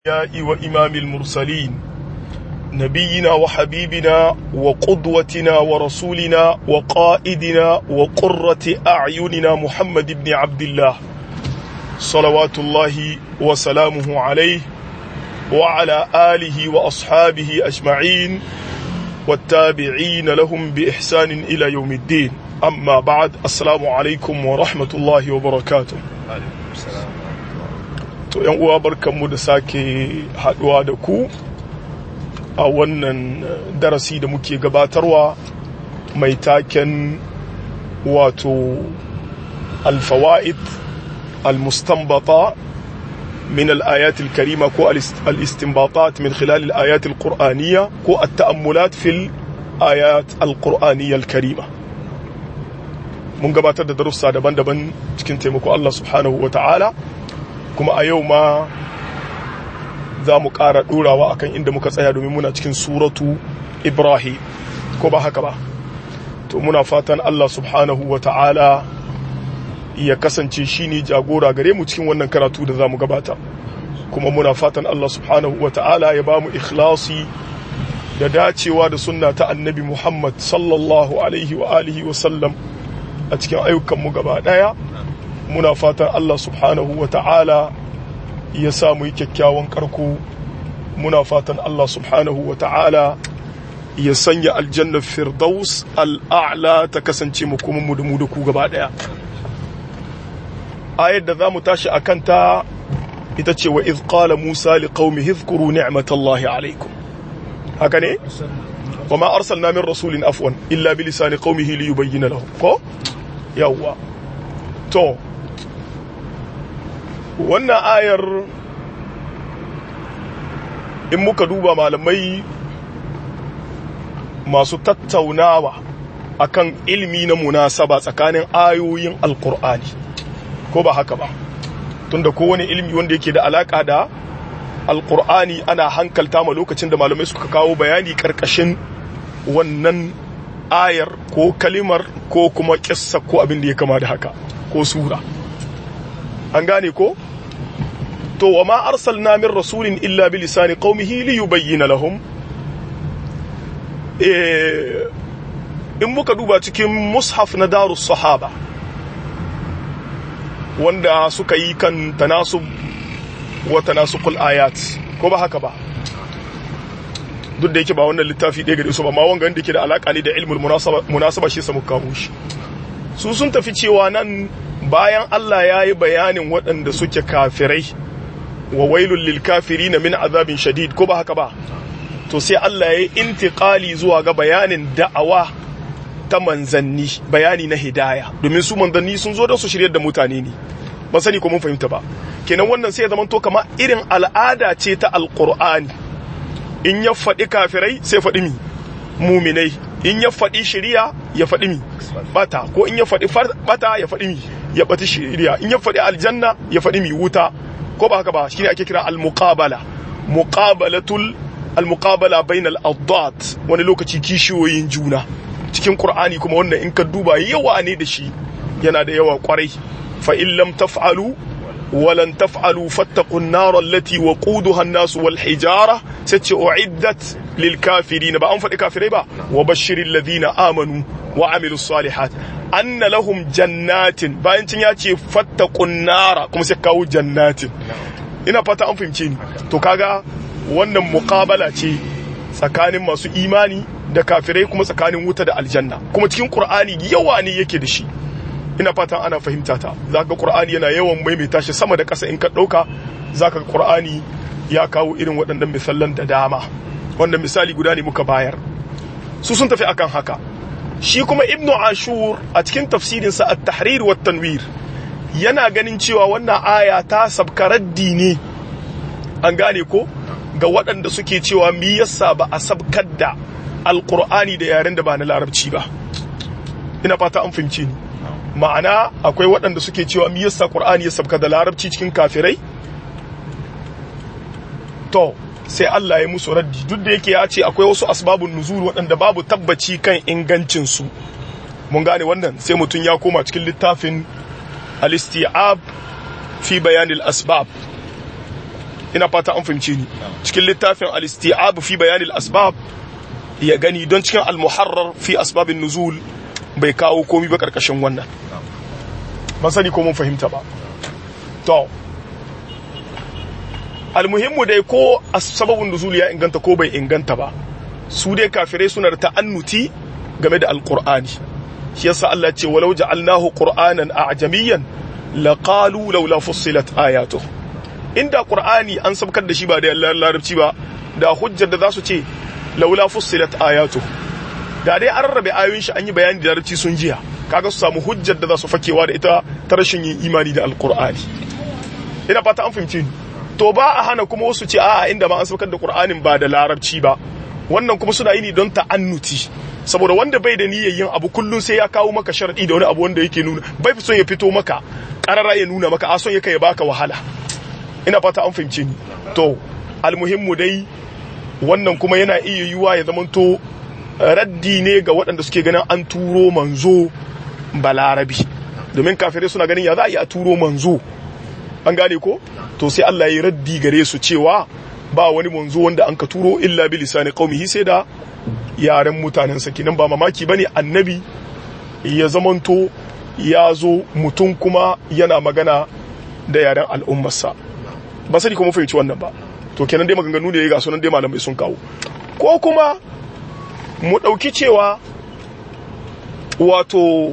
الأنبياء وإمام المرسلين نبينا وحبيبنا وقدوتنا ورسولنا وقائدنا وقرة أعيننا محمد بن عبد الله صلوات الله وسلامه عليه وعلى آله وأصحابه أجمعين والتابعين لهم بإحسان إلى يوم الدين أما بعد السلام عليكم ورحمة الله وبركاته to yan uwa barkanmu da sake haduwa da ku a wannan darasi da muke gabatarwa mai taken wato alfawa'id almustanbata min al-ayat al-karima ko al-istinbatat min khilal al-ayat al-qur'aniyya ko at-ta'ammulat fil ayat al-qur'aniyya al-karima mun gabatar da darussa daban-daban cikin taimako Allah subhanahu wa ta'ala kuma a yau ma za mu ƙara ɗorawa akan inda muka tsaya domin muna cikin suratu ibrahim ko ba haka ba to muna fatan allah subhanahu wa ta'ala ya kasance shi ne jagora gare mu cikin wannan karatu da za mu gabata kuma muna fatan allah subhanahu wa ta'ala ya ba mu ikhlasi da dacewa da sunna ta annabi muhammad sallallahu alaihi wa alihi wa sallam a cikin ayyukanmu gaba ɗaya muna fatan Allah subhanahu wa ta'ala ya samu yi kyakkyawan karko muna fatan Allah subhanahu wa ta'ala ya sanya aljannar firdaus al'a'la ta kasance mu kuma mu da mu da ku gaba daya ayar da za mu tashi a kanta ita ce wa izqala musa li qaumi hizkuru ni'matallahi alaikum haka ne wa ma arsalna min rasulin afwan illa bi lisani qaumihi li yubayyana lahum ko yawwa to wannan ayar in muka duba malamai masu tattaunawa akan ilmi na munasaba tsakanin ayoyin alkur'ani ko ba haka ba tunda kowane ilmi wanda yake da alaka da alkur'ani ana hankalta ma lokacin da malamai suka kawo bayani karkashin wannan ayar ko kalimar ko kuma kissa ko abin da ya kama da haka ko sura an gane ko to wa ma arsalna min rasulin illa bi lisani qaumihi li yubayyana lahum eh in muka duba cikin mushaf na darus sahaba wanda suka yi kan tanasub wa tanasukul ayat ko ba haka ba duk da yake ba wannan littafi ɗaya gare su ba ma wanga da ke da alaka ne da ilmul munasaba shi samu kawo shi su sun tafi cewa nan bayan Allah ya yi bayanin waɗanda suke kafirai wa wailul lil kafirina min azabin shadid ko ba haka ba to sai Allah ya yi intiqali zuwa ga bayanin da'awa ta manzanni bayani na hidaya domin su manzanni sun zo da su shiryar da mutane ne ba sani ko mun fahimta ba kenan wannan sai ya zama to kama irin al'ada ce ta alqur'ani in ya faɗi kafirai sai faɗi mi muminai in ya faɗi shiriya ya faɗi mi bata ko in ya faɗi bata ya faɗi mi ya ɓata shiriya in ya faɗi aljanna ya faɗi mi wuta ko ba haka ba shine ake kira al-muqabala muqabalatul al-muqabala bainal addat wani lokaci kishiyoyin juna cikin qur'ani kuma wannan in ka duba yawa ne da shi yana da yawa kwarai fa in lam taf'alu ولن تفعلوا فاتقوا النار التي وقودها الناس والحجارة ستي أعدت للكافرين بقى أنفق كافرين بقى وبشر الذين آمنوا وعملوا الصالحات أن لهم جنات بقى انت ياتي فاتقوا النار كما سيكاو جنات ina fata an fahimce ni to kaga wannan muqabala ce tsakanin masu imani da kafirai kuma tsakanin wuta da aljanna kuma cikin qur'ani yawa ne yake da shi ina fatan ana fahimta ta zaka qur'ani yana yawan maimaita shi sama da ƙasa in ka ɗauka zaka ga qur'ani ya kawo irin waɗannan misalan da dama wannan misali guda ne muka bayar su sun tafi akan haka shi kuma ibnu ashur a cikin tafsirinsa at-tahrir wa tanwir yana ganin cewa wannan aya ta sabkaraddi ne an gane ko ga waɗanda suke cewa mi yasa ba a sabkar da alqur'ani da yaren da ba na larabci ba ina fata an fahimce ni ma'ana akwai waɗanda suke cewa mi yasa Qur'ani ya sabka da larabci cikin kafirai to sai Allah ya musu raddi duk da yake ya ce akwai wasu asbabun nuzul waɗanda babu tabbaci kan ingancin su mun gane wannan sai mutum ya koma cikin littafin al-isti'ab fi bayan al-asbab ina fata an fahimce ni cikin littafin al-isti'ab fi bayan al-asbab ya gani don cikin al-muharrar fi asbabin nuzul bai kawo komi ba karkashin wannan ban sani ko mun fahimta ba to almuhimmu dai ko sababin nuzul ya inganta ko bai inganta ba su dai kafirai suna da ta'annuti game da alqur'ani shi yasa Allah ce walau ja'alnahu qur'anan a'jamiyyan laqalu laula fussilat ayatuhu inda qur'ani an sabkar da shi ba da larabci ba da hujjar da za su ce laula fussilat ayatuhu da dai an rarrabe ayoyin shi an yi bayani da larabci sun jiya kaga su samu hujjar da za su fakewa da ita ta rashin yin imani da alqur'ani ina fata an fahimci ni to ba a hana kuma wasu ce a'a inda ma an saukar da qur'anin ba da larabci ba wannan kuma suna yi ne don ta'annuti saboda wanda bai da niyyar yin abu kullum sai ya kawo maka sharadi da wani abu wanda yake nuna bai fi son ya fito maka karara ya nuna maka a son ya kai baka wahala ina fata an fahimce ni to almuhimmu dai wannan kuma yana iya yiwuwa ya zamanto raddi ne ga waɗanda suke ganin an turo manzo balarabi domin kafirai suna ganin ya za a yi a turo manzo an gane ko to sai Allah ya yi raddi gare su cewa ba wani manzo wanda an ka turo illa bi lisani qaumihi sai da yaren mutanen sa kinan ba mamaki bane annabi ya zamanto ya zo mutum kuma yana magana da yaren al'ummarsa ba sani kuma fahimci wannan ba to kenan dai maganganu da ya ga sunan dai malamai sun kawo ko kuma mu ɗauki cewa wato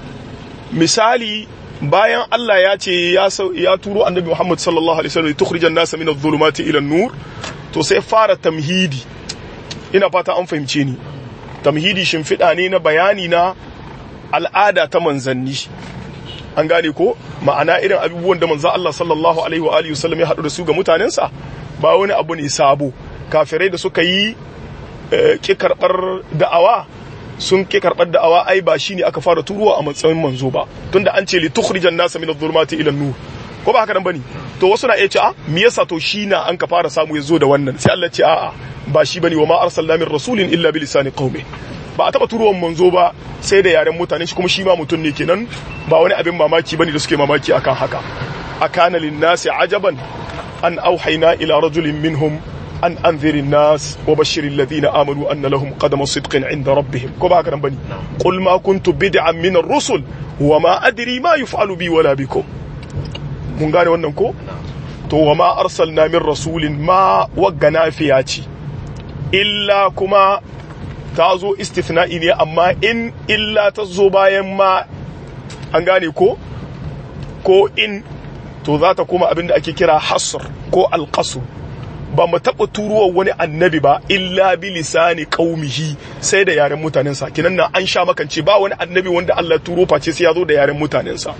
misali bayan Allah ya ce ya turo annabi Muhammad sallallahu alaihi wasallam tukhrijan nasa min adh-dhulumati ila an-nur to sai fara tamhidi ina fata an fahimce ni tamhidi shimfiɗa ne na bayani na al'ada ta manzanni an gane ko ma'ana irin abubuwan da manzo Allah sallallahu alaihi wa alihi wasallam ya haɗu da su ga mutanensa ba wani abu ne sabo kafirai da suka yi ki karɓar da'awa sun ki karɓar da'awa ai ba shine aka fara turuwa a matsayin manzo ba tunda an ce li tukhrijan nasa min adh-dhulumati ila an-nur ko ba haka nan bane to wasu na iya ce a me yasa to shi na an ka fara samu ya zo da wannan sai Allah ce a'a ba shi bane wa ma arsalna min rasulin illa bi lisani qaumi ba a taba turuwan manzo ba sai da yaren mutane shi kuma shi ma mutum ne kenan ba wani abin mamaki bane da suke mamaki akan haka akana lin-nasi ajaban an auhayna ila rajulin minhum an anzirin nas wa bashirin ladina amanu anna lahum qadama sidqin inda rabbihim ko ba haka nan bane qul ma kuntu bid'an min ar-rusul wa ma adri ma yuf'alu bi wala bikum mun gane wannan ko to wa ma arsalna min rasulin ma wagga nafiya ce illa kuma ta zo istithna'i ne amma in illa ta zo bayan ma an gane ko ko in to za ta kuma abinda ake kira hasr ko alqasr ba mu taɓa turuwa wani annabi ba illa bi lisani qaumihi sai da yaren mutanensa kinan nan an sha makance ba wani annabi wanda Allah ya turo face sai ya zo da yaren mutanensa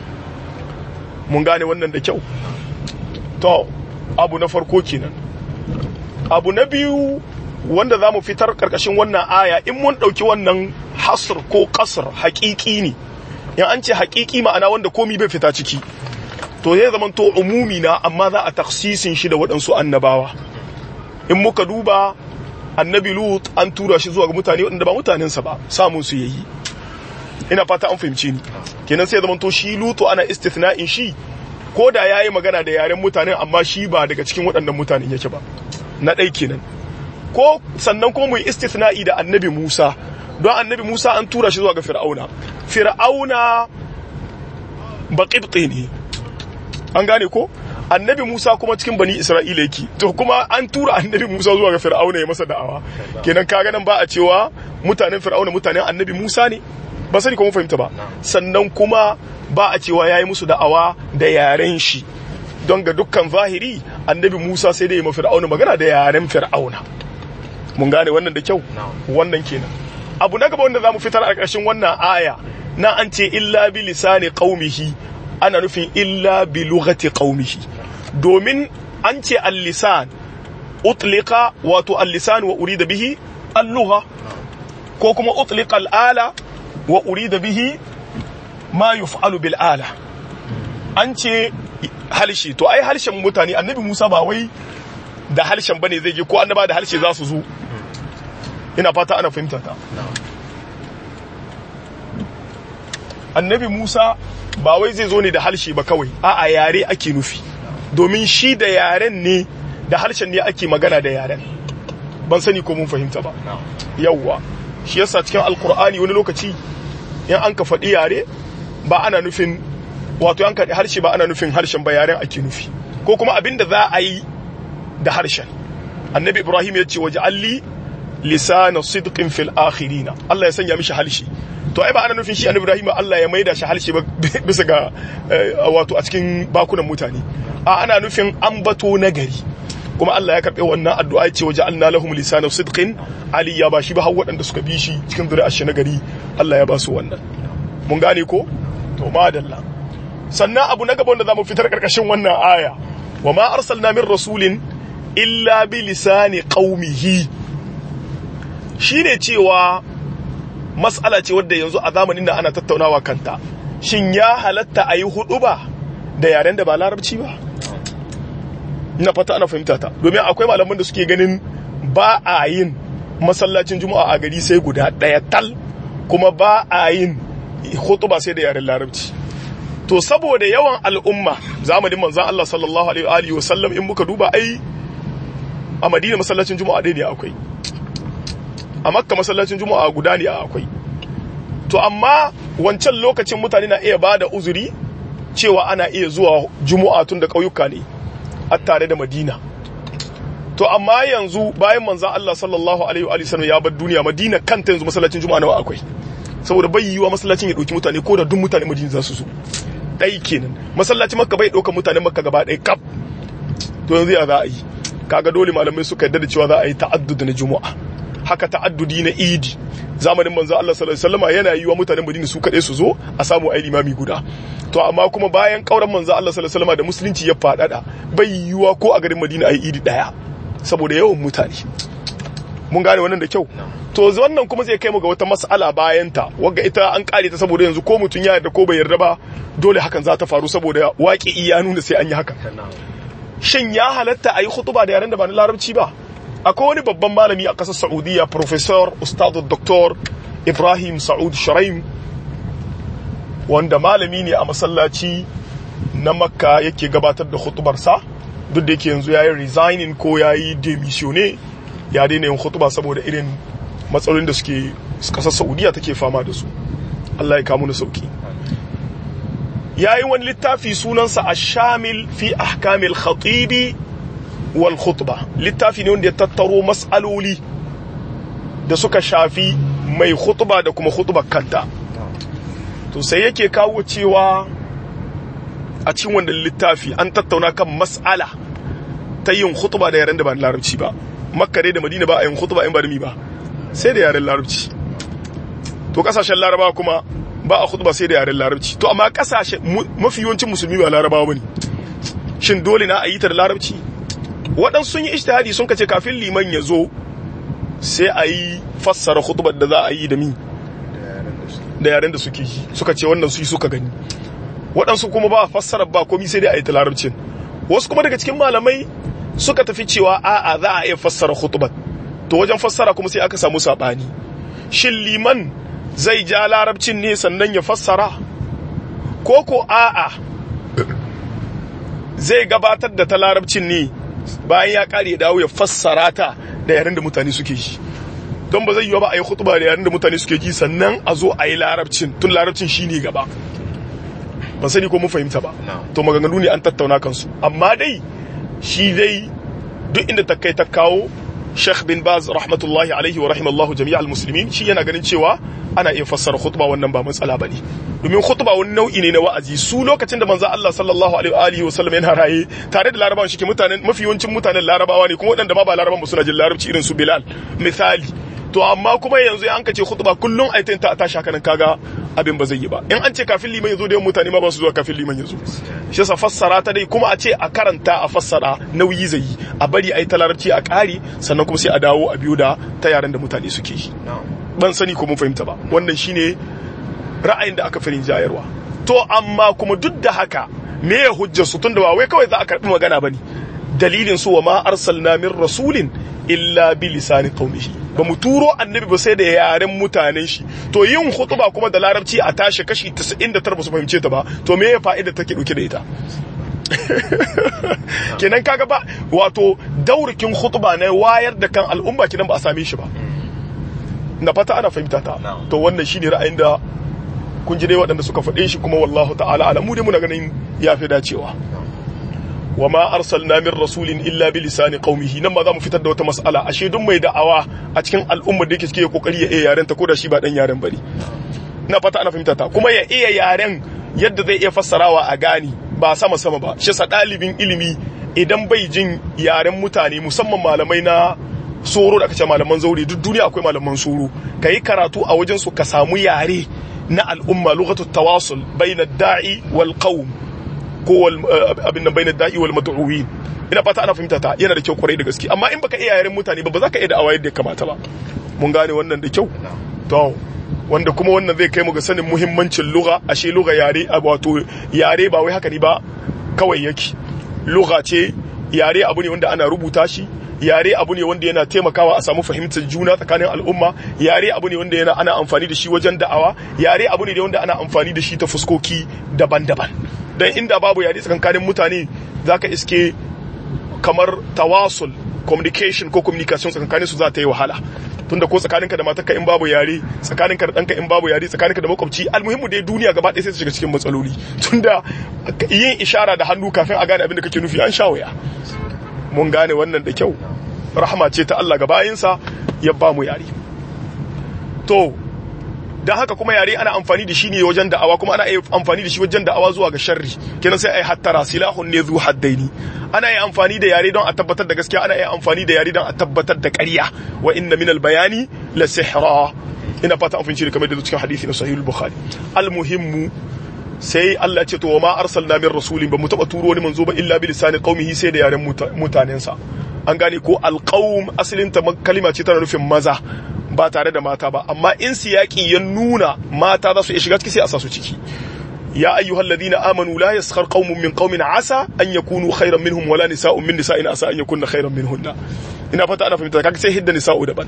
mun gane wannan da kyau to abu na farko kenan abu na biyu wanda za mu fitar karkashin wannan aya in mun ɗauki wannan hasr ko kasr haƙiƙi ne in an ce haƙiƙi ma'ana wanda komi bai fita ciki to zai zama to umumi na amma za a taksisin shi da waɗansu annabawa in muka duba annabi lut an tura shi zuwa ga mutane waɗanda ba mutanensa ba samun su yayi ina fata an fahimci ni kenan sai zama to shi lutu ana istithna'in shi ko da yayi magana da yaren mutanen amma shi ba daga cikin waɗannan mutanen yake ba na ɗai kenan ko sannan kuma mu yi istithna'i da annabi Musa don annabi Musa an tura shi zuwa ga Fir'auna Fir'auna baqibti ne an gane ko annabi Musa kuma cikin bani Isra'ila yake to kuma an tura annabi Musa zuwa ga Fir'auna ya masa da'awa kenan kaga nan ba a cewa mutanen Fir'auna mutanen annabi Musa ne ba sani kuma fahimta ba sannan kuma ba a cewa yayi musu da'awa da yaren shi don ga dukkan zahiri annabi Musa sai da ya mafi Fir'auna magana da yaren Fir'auna mun gane wannan da kyau wannan kenan abu na gaba wanda zamu fitar a ƙarshen wannan aya na an ce illa bi lisani qaumihi ana nufin illa bi lughati qaumihi domin an ce al-lisan utliqa wato al-lisan wa urida bihi al-lugha ko kuma utliqa al-ala wa urida bihi ma yuf'alu bil ala an ce halshe to ai harshen mutane annabi Musa ba wai da harshen bane zai je ko annaba da harshe za su zo ina fata ana fahimta ta annabi Musa ba wai zai zo ne da harshe ba kawai a'a yare ake nufi domin shi da yaren ne da harshen ne ake magana da yaren ban sani ko mun fahimta ba yawwa shi yasa cikin alkur'ani wani lokaci in an ka faɗi yare ba ana nufin wato an kaɗi harshe ba ana nufin harshen ba yaren ake nufi ko kuma abin da za a yi da harshen annabi ibrahim ya ce waje alli lisana sidqin fil akhirina Allah ya sanya mishi harshe to ai ba ana nufin shi annabi ibrahim Allah ya maida shi harshe ba bisa ga wato a cikin bakunan mutane a ana nufin ambato nagari kuma Allah ya karɓe wannan addu'a ce waje alna lahum lisana sidqin ali ya ba shi ba har waɗanda suka bi shi cikin zuri'ar shi nagari Allah ya ba su wannan mun gane ko to madalla sannan abu na gaba wanda zamu fitar karkashin wannan aya wa ma arsalna min rasulin illa bi lisani qaumihi shine cewa mas'ala ce wadda yanzu a zamanin da ana tattaunawa kanta shin ya halatta a yi hudu ba da yaren da ba larabci ba ina fata ana fahimta ta domin akwai malaman da suke ganin ba a yin masallacin juma'a a gari sai guda ɗaya tal kuma ba a yin hutuba sai da yaren larabci to saboda yawan al'umma zamanin manzan Allah sallallahu alaihi wa sallam in muka duba ai a Madina masallacin juma'a ɗaya ne akwai a Makka masallacin juma'a guda ne akwai to amma wancan lokacin mutane na iya bada uzuri cewa ana iya zuwa juma'a tun da ƙauyuka ne a tare da Madina to amma yanzu bayan manzan Allah sallallahu alaihi wa sallam ya bar duniya Madina kanta yanzu masallacin juma'a nawa akwai saboda bai yiwa masallacin ya ɗauki mutane ko da duk mutane Madina za su zo ɗai kenan masallacin makka bai ɗaukar mutanen makka gaba ɗaya kaf to yanzu ya za a yi kaga dole malamai suka yarda da cewa za a yi ta'addud na juma'a haka ta'addudi na idi zamanin manzo Allah sallallahu alaihi wasallam yana yi wa mutanen Madina su kaɗai su zo a samu ai limami guda to amma kuma bayan kauran manzo Allah sallallahu alaihi wasallam da musulunci ya faɗaɗa bai yiwa ko a garin Madina ai idi ɗaya saboda yawan mutane mun gane wannan da kyau to wannan kuma zai kai mu ga wata mas'ala bayan ta wagga ita an kare ta saboda yanzu ko mutum ya yarda ko bai yarda ba dole hakan za ta faru saboda waƙi iya nuna sai an yi haka shin ya halatta a yi khutuba da yaren da ba na larabci ba akwai wani babban malami a ƙasar saudiya professor ustad dr ibrahim sa'ud sharaim wanda malami ne a masallaci na makka yake gabatar da khutubarsa duk da yake yanzu ya yi resigning ko ya yi demisione ya daina yin khutuba saboda irin matsalolin da suke kasar saudiya take fama da su Allah ya kamu da sauki ya yi wani littafi sunansa a shamil fi ahkamil khatibi wal khutba littafi ne wanda ya tattaro matsaloli da suka shafi mai khutba da kuma khutbar kanta to sai yake kawo cewa a cikin wannan littafi an tattauna kan mas'ala ta yin khutba da yaren da ba larabci ba makka dai da madina ba a yin khutba in ba da mi ba sai da yaren larabci to kasashen laraba kuma ba a khutba sai da yaren larabci to amma kasashen mafi yawancin musulmi ba larabawa bane shin dole na a yi ta da larabci waɗansu sun yi ijtihadi sun kace kafin liman ya zo sai a yi fassara khutbar da za a yi da mi da yaren da suke yi suka ce wannan su yi suka gani waɗansu kuma ba fassara ba komi sai dai a yi ta larabcin wasu kuma daga cikin malamai suka tafi cewa a'a za a iya fassara khutbar to wajen fassara kuma sai aka samu sabani shin liman zai ja larabcin ne sannan ya fassara ko ko a'a zai gabatar da ta larabcin ne bayan ya kare ya dawo ya fassara ta da yaren da mutane suke yi don ba zai yiwa ba a yi khutba da yaren da mutane suke ji sannan a zo a yi larabcin tun larabcin shine gaba ban sani ko mun fahimta ba to maganganu ne an tattauna kansu amma dai shi dai duk inda ta kai ta kawo Sheikh bin Baz rahmatullahi alaihi wa rahimallahu jami'al muslimin shi yana ganin cewa ana iya fassara khutba wannan ba matsala bane domin khutba wani nau'i ne na wa'azi su lokacin da manzo Allah sallallahu alaihi wa sallam yana raye tare da larabawan shi ke mutanen mafi yawancin mutanen larabawa ne kuma waɗanda ma ba larabawan ba suna jin larabci irin su Bilal misali to amma kuma yanzu an kace khutba kullun aitin ta tashi haka nan kaga abin ba zai yi ba in an ce kafin liman yazo da yawan mutane ma ba su zuwa kafin liman yazo shi yasa fassara ta dai kuma a ce a karanta a fassara nauyi zai yi a bari ai ta larabci a ƙari sannan kuma sai a dawo a biyo da ta yaren da mutane suke yi ban sani ko mun fahimta ba wannan shine ra'ayin da aka fi jayarwa to amma kuma duk da haka me ya hujjar su tunda ba wai kawai za a karbi magana bane dalilin su wa ma arsalna min rasulin illa bi lisani qaumihi ba mu turo annabi ba sai da yaren mutanen shi to yin khutba kuma da larabci a tashi kashi 99 ba su fahimce ta ba to me ya fa'ida take dauke da ita kenan kaga ba wato daurikin khutba na wayar da kan al'umma kenan ba a same shi ba na fata ana fahimta ta to wannan shine ra'ayin da kun ji dai waɗanda suka faɗe shi kuma wallahu ta'ala alamu dai muna ganin ya fi dacewa wa ma arsalna min rasulin illa bi lisani qaumihi nan ma za mu fitar da wata mas'ala ashe duk mai da'awa a cikin al'ummar da yake cike kokari ya iya yaren ta ko da shi ba dan yaren bane ina fata ana fahimta ta kuma ya iya yaren yadda zai iya fassarawa a gani ba sama sama ba shi sa ɗalibin ilimi idan bai jin yaren mutane musamman malamai na soro da aka ce malaman zaure duk duniya akwai malaman soro ka yi karatu a wajen su ka samu yare na al'umma lughatu tawasul bayna da'i wal qawm ko abin nan bayna da'i wal mad'uwin ina fata ana fahimta ta yana da kyau kwarai da gaske amma in baka iya yaren mutane ba ba za ka iya da'awa yadda ya kamata ba mun gane wannan da kyau to wanda kuma wannan zai kai mu ga sanin muhimmancin lugha ashe lugha yare wato yare ba wai haka ne ba kawai yake lugha ce yare abu ne wanda ana rubuta shi yare abu ne wanda yana taimakawa a samu fahimtar juna tsakanin al'umma yare abu ne wanda yana ana amfani da shi wajen da'awa yare abu ne wanda ana amfani da shi ta fuskoki daban-daban dan inda babu yare tsakanin mutane zaka iske kamar tawasul communication ko communication tsakanin su za ta yi wahala tunda ko tsakaninka da matarka in babu yare tsakaninka da ɗanka in babu yare tsakaninka da makwabci almuhimmu dai duniya gaba ɗaya sai ta shiga cikin matsaloli tunda yin ishara da hannu kafin a gane abin da kake nufi an sha waya mun gane wannan da kyau rahama ce ta Allah ga bayinsa ya ba mu yare to dan haka kuma yare ana amfani da shi ne wajen da'awa kuma ana amfani da shi wajen da'awa zuwa ga sharri kenan sai ai hattara silahun ne zu haddaini ana yi amfani da yare don a tabbatar da gaskiya ana yi amfani da yare don a tabbatar da ƙarya wa inna minal bayani la sihra ina fata an fahimci kamar da cikin hadisi na sahih al-bukhari al-muhimmu sai Allah ya ce to wa ma arsalna min rasulin ba mu taba turo wani manzo ba illa bi lisani qaumihi sai da yaren mutanensa an gane ko alqaum asalin ta kalima ce tana nufin maza ba tare da mata ba amma in siyaki ya nuna mata za su iya shiga ciki sai a sa su ciki يا أيها الذين آمنوا لا يسخر قوم من قوم عسى أن يكونوا خيرا منهم ولا نساء من نساء عسى أن يكون خيرا منهن ina fata ana fahimta kaga sai hidda nisa'u daban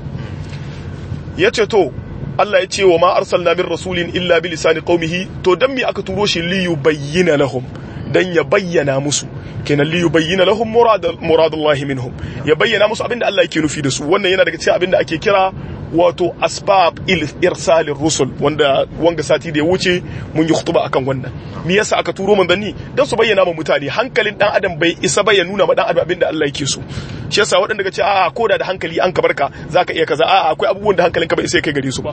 yace to Allah ya ce wa ma arsalna min rasulin illa bi lisani qaumihi to dan me aka turo shi li yubayyana lahum dan ya bayyana musu kenan li yubayyana lahum murad muradullahi minhum ya bayyana musu abinda Allah yake nufi da su wannan yana daga cikin abinda ake kira wato asbab irsalin rusul wanda wanga sati da ya wuce mun yi khutba akan wannan me yasa aka turo manzanni dan su bayyana ma mutane hankalin dan adam bai isa ba ya nuna ma dan adam abin da Allah yake so shi yasa waɗanda ga ce a'a ko da da hankali an ka barka zaka iya kaza a'a akwai abubuwan da hankalinka bai isa kai gare su ba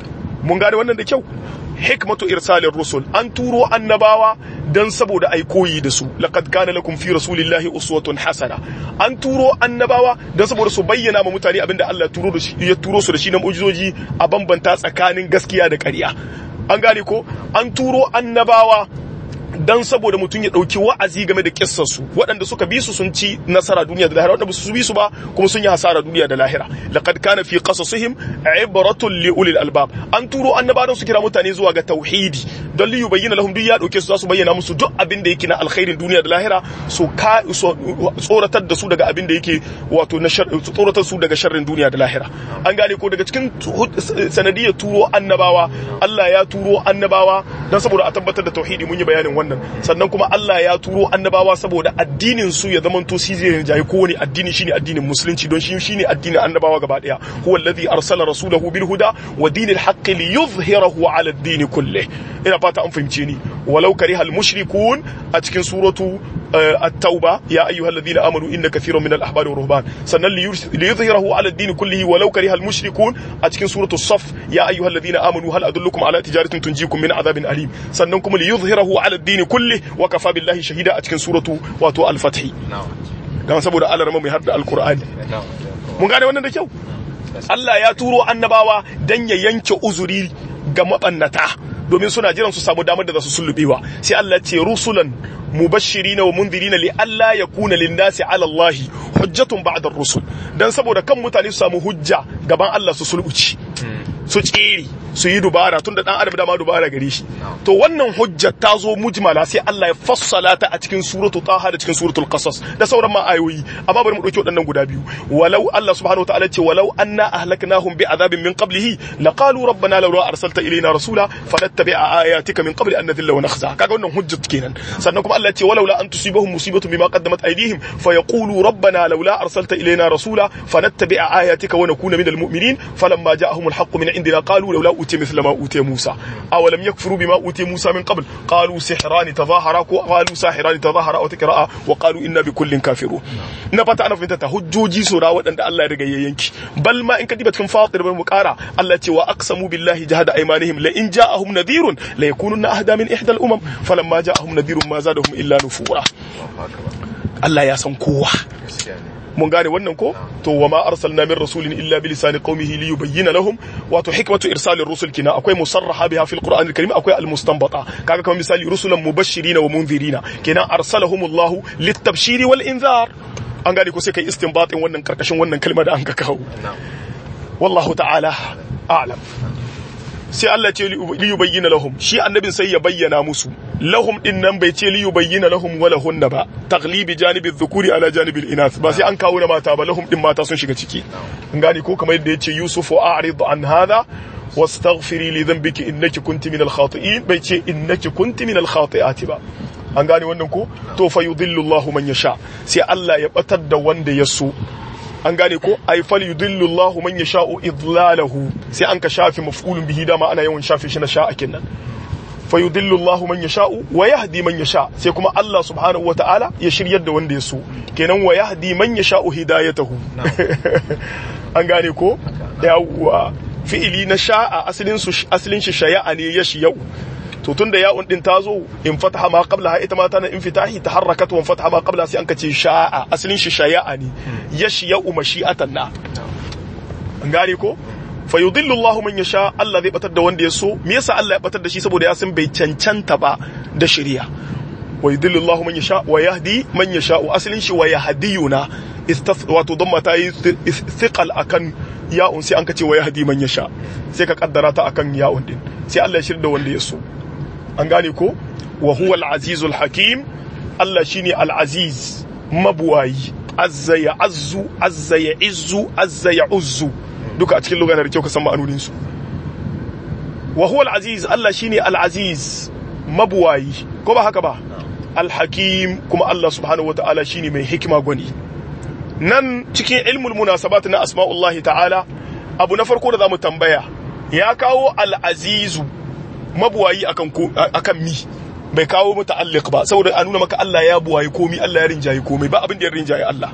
mun gane wannan da kyau hikmatu irsalin rusul an turo annabawa dan saboda ai koyi da su laqad kana lakum fi rasulillahi uswatun hasana an turo annabawa dan saboda su bayyana ma mutane abinda Allah turo da shi ya turo su da shi na mu'jizoji a bambanta tsakanin gaskiya da ƙarya an gane ko an turo annabawa dan saboda mutum ya dauki wa'azi game da kissarsu waɗanda suka bi su sun ci nasara duniya da lahira waɗanda su bi su ba kuma sun yi hasara duniya da lahira laqad kana fi qasasihim ibratun li ulil albab an turo annabawan su kira mutane zuwa ga tauhidi don li yubayyana lahum duk ya dauke su za su bayyana musu duk abin da yake na alkhairin duniya da lahira su ka tsoratar da su daga abin da yake wato na tsoratar su daga sharrin duniya da lahira an gane ko daga cikin sanadiyar turo annabawa Allah ya turo annabawa dan saboda a tabbatar da tauhidi mun yi bayanin wannan sannan kuma Allah ya turo annabawa saboda addinin su ya zamanto shi zai jayi kowane addini shine addinin musulunci don shi shine addinin annabawa gaba daya huwa alladhi arsala rasulahu bil huda wa dinil haqqi liyuzhirahu ala ad-din kullih ina fata an fahimce ni walau kariha al mushrikun a cikin suratu at-tauba ya ayyuhal ladina amanu inna kathiran min al-ahbari wa ruhban sannan liyuzhirahu ala ad-din kullihi walau kariha al mushrikun a cikin suratu saf ya ayyuhal ladina amanu hal adullukum ala tijaratin tunjikum min adhabin alim sannan kuma liyuzhirahu ala ad-din kulli wa kafa billahi shahida a cikin suratu wato al-fath dan saboda Allah mai har da al-qur'ani mun gane wannan da kyau Allah ya turo annabawa dan ya yanke uzuri ga mabannata domin suna jiran su samu damar da za su sullubewa sai Allah ce rusulan mubashirina wa mundirina li alla yakuna lin-nasi 'ala Allah hujjatun ba'da ar-rusul dan saboda kan mutane su samu hujja gaban Allah su sulbuci su tsiri su yi dubara tunda dan adam dama dubara gare shi to wannan hujja ta zo mujmala sai Allah ya fassala ta a cikin suratul taha da cikin suratul qasas da sauran ma ayoyi amma bari mu dauki waɗannan guda biyu walau Allah subhanahu wataala ce walau anna ahlaknahum bi adabin min qablihi laqalu rabbana law arsalta ilayna rasula fanattabi'a ayatika min qabli an nadhilla wa nakhza kaga wannan hujjat kenan sannan kuma Allah ya ce walau la an tusibahum musibatun bima qaddamat aydihim fayaqulu rabbana law arsalta ilayna rasula fanattabi'a ayatika wa nakuna minal mu'minin falamma ja'ahum alhaq min indina qalu law la utiya mithla ma utiya musa aw lam yakfuru bima utiya musa min qabl qalu sihrani tadhahara ko qalu sahirani tadhahara aw tikra'a wa qalu inna bi kullin kafirun ina fata ana fahimta ta hujjoji sura waɗanda Allah ya riga ya yanki bal ma in ka diba cikin fatir bar mu kara Allah ce wa aqsamu billahi jahada aymanihim la in ja'ahum nadhirun la yakununna ahda min ihda al-umam falamma ja'ahum nadhirun ma zadahum illa nufura Allah ya san kowa mun gane wannan ko to wa ma arsalna min rasulin illa bi lisani qaumihi li yubayyana lahum wato hikmatu irsalir rusul kina akwai musarraha biha fil qur'anil karim akwai al mustanbata kaga kamar misali rusulan mubashirina wa munzirina kenan arsalahumullahu litabshiri wal inzar an gane ko sai kai istinbatin wannan karkashin wannan kalma da an ka kawo wallahu ta'ala a'lam sai Allah ce li yubayyana lahum shi annabin sai ya bayyana musu lahum din nan bai ce li yubayyana lahum wa lahunna ba taglibi janibi dhukuri ala janibi inath ba sai an kawo na mata ba lahum din mata sun shiga ciki an gane ko kamar yadda yace yusufu a'rid an hadha wastaghfiri li dhanbiki innaki kunti min al-khati'in bai ce innaki kunti min al-khati'ati ba an gane wannan ko to fa yudhillu Allahu man yasha sai Allah ya batar da wanda ya so an gane ko ay fal yudillu Allahu man yasha'u idlalahu sai an ka shafi maf'ulun bihi dama ana yawan shafe shi na sha'a kenan fa yudillu Allahu man yasha'u wa yahdi man yasha sai kuma Allah subhanahu wa ta'ala ya shiryar da wanda ya so kenan wa yahdi man yasha'u hidayatahu an gane ko yawwa fi'ili na sha'a asalin su asalin shi shaya'a ne yashiyau to tunda ya'un din ta zo in fataha ma qabla ita ma tana in fitahi taharrakat wa fataha ma qabla sai an kace sha'a asalin shi shaya'a ne yashiya'u mashi'atan na an gane ko fa yudillu Allahu man yasha Allah zai batar da wanda ya so me yasa Allah ya batar da shi saboda ya san bai cancanta ba da shari'a wa yudillu Allahu man yasha wa yahdi man yasha asalin shi wa yahdiyuna wato don mata yi thiqal akan ya'un sai an kace wa yahdi man yasha sai ka kaddara ta akan ya'un din sai Allah ya shirda wanda ya so an gane ko wa huwa al-azizul hakim Allah shine al-aziz mabuwayi azza ya azzu azza ya izzu azza ya uzzu duka a cikin lugar da kyau ka san ma'anonin su wa huwa al-aziz Allah shine al-aziz mabuwayi ko ba haka ba al-hakim kuma Allah subhanahu wataala shine mai hikima gwani nan cikin ilmul munasabat na asma'ullahi ta'ala abu na farko da zamu tambaya ya kawo al-azizu mabuwayi akan akan mi bai kawo muta'alliq ba saboda a nuna maka Allah ya buwayi komi Allah ya rinjaye komai ba abin da ya rinjaye Allah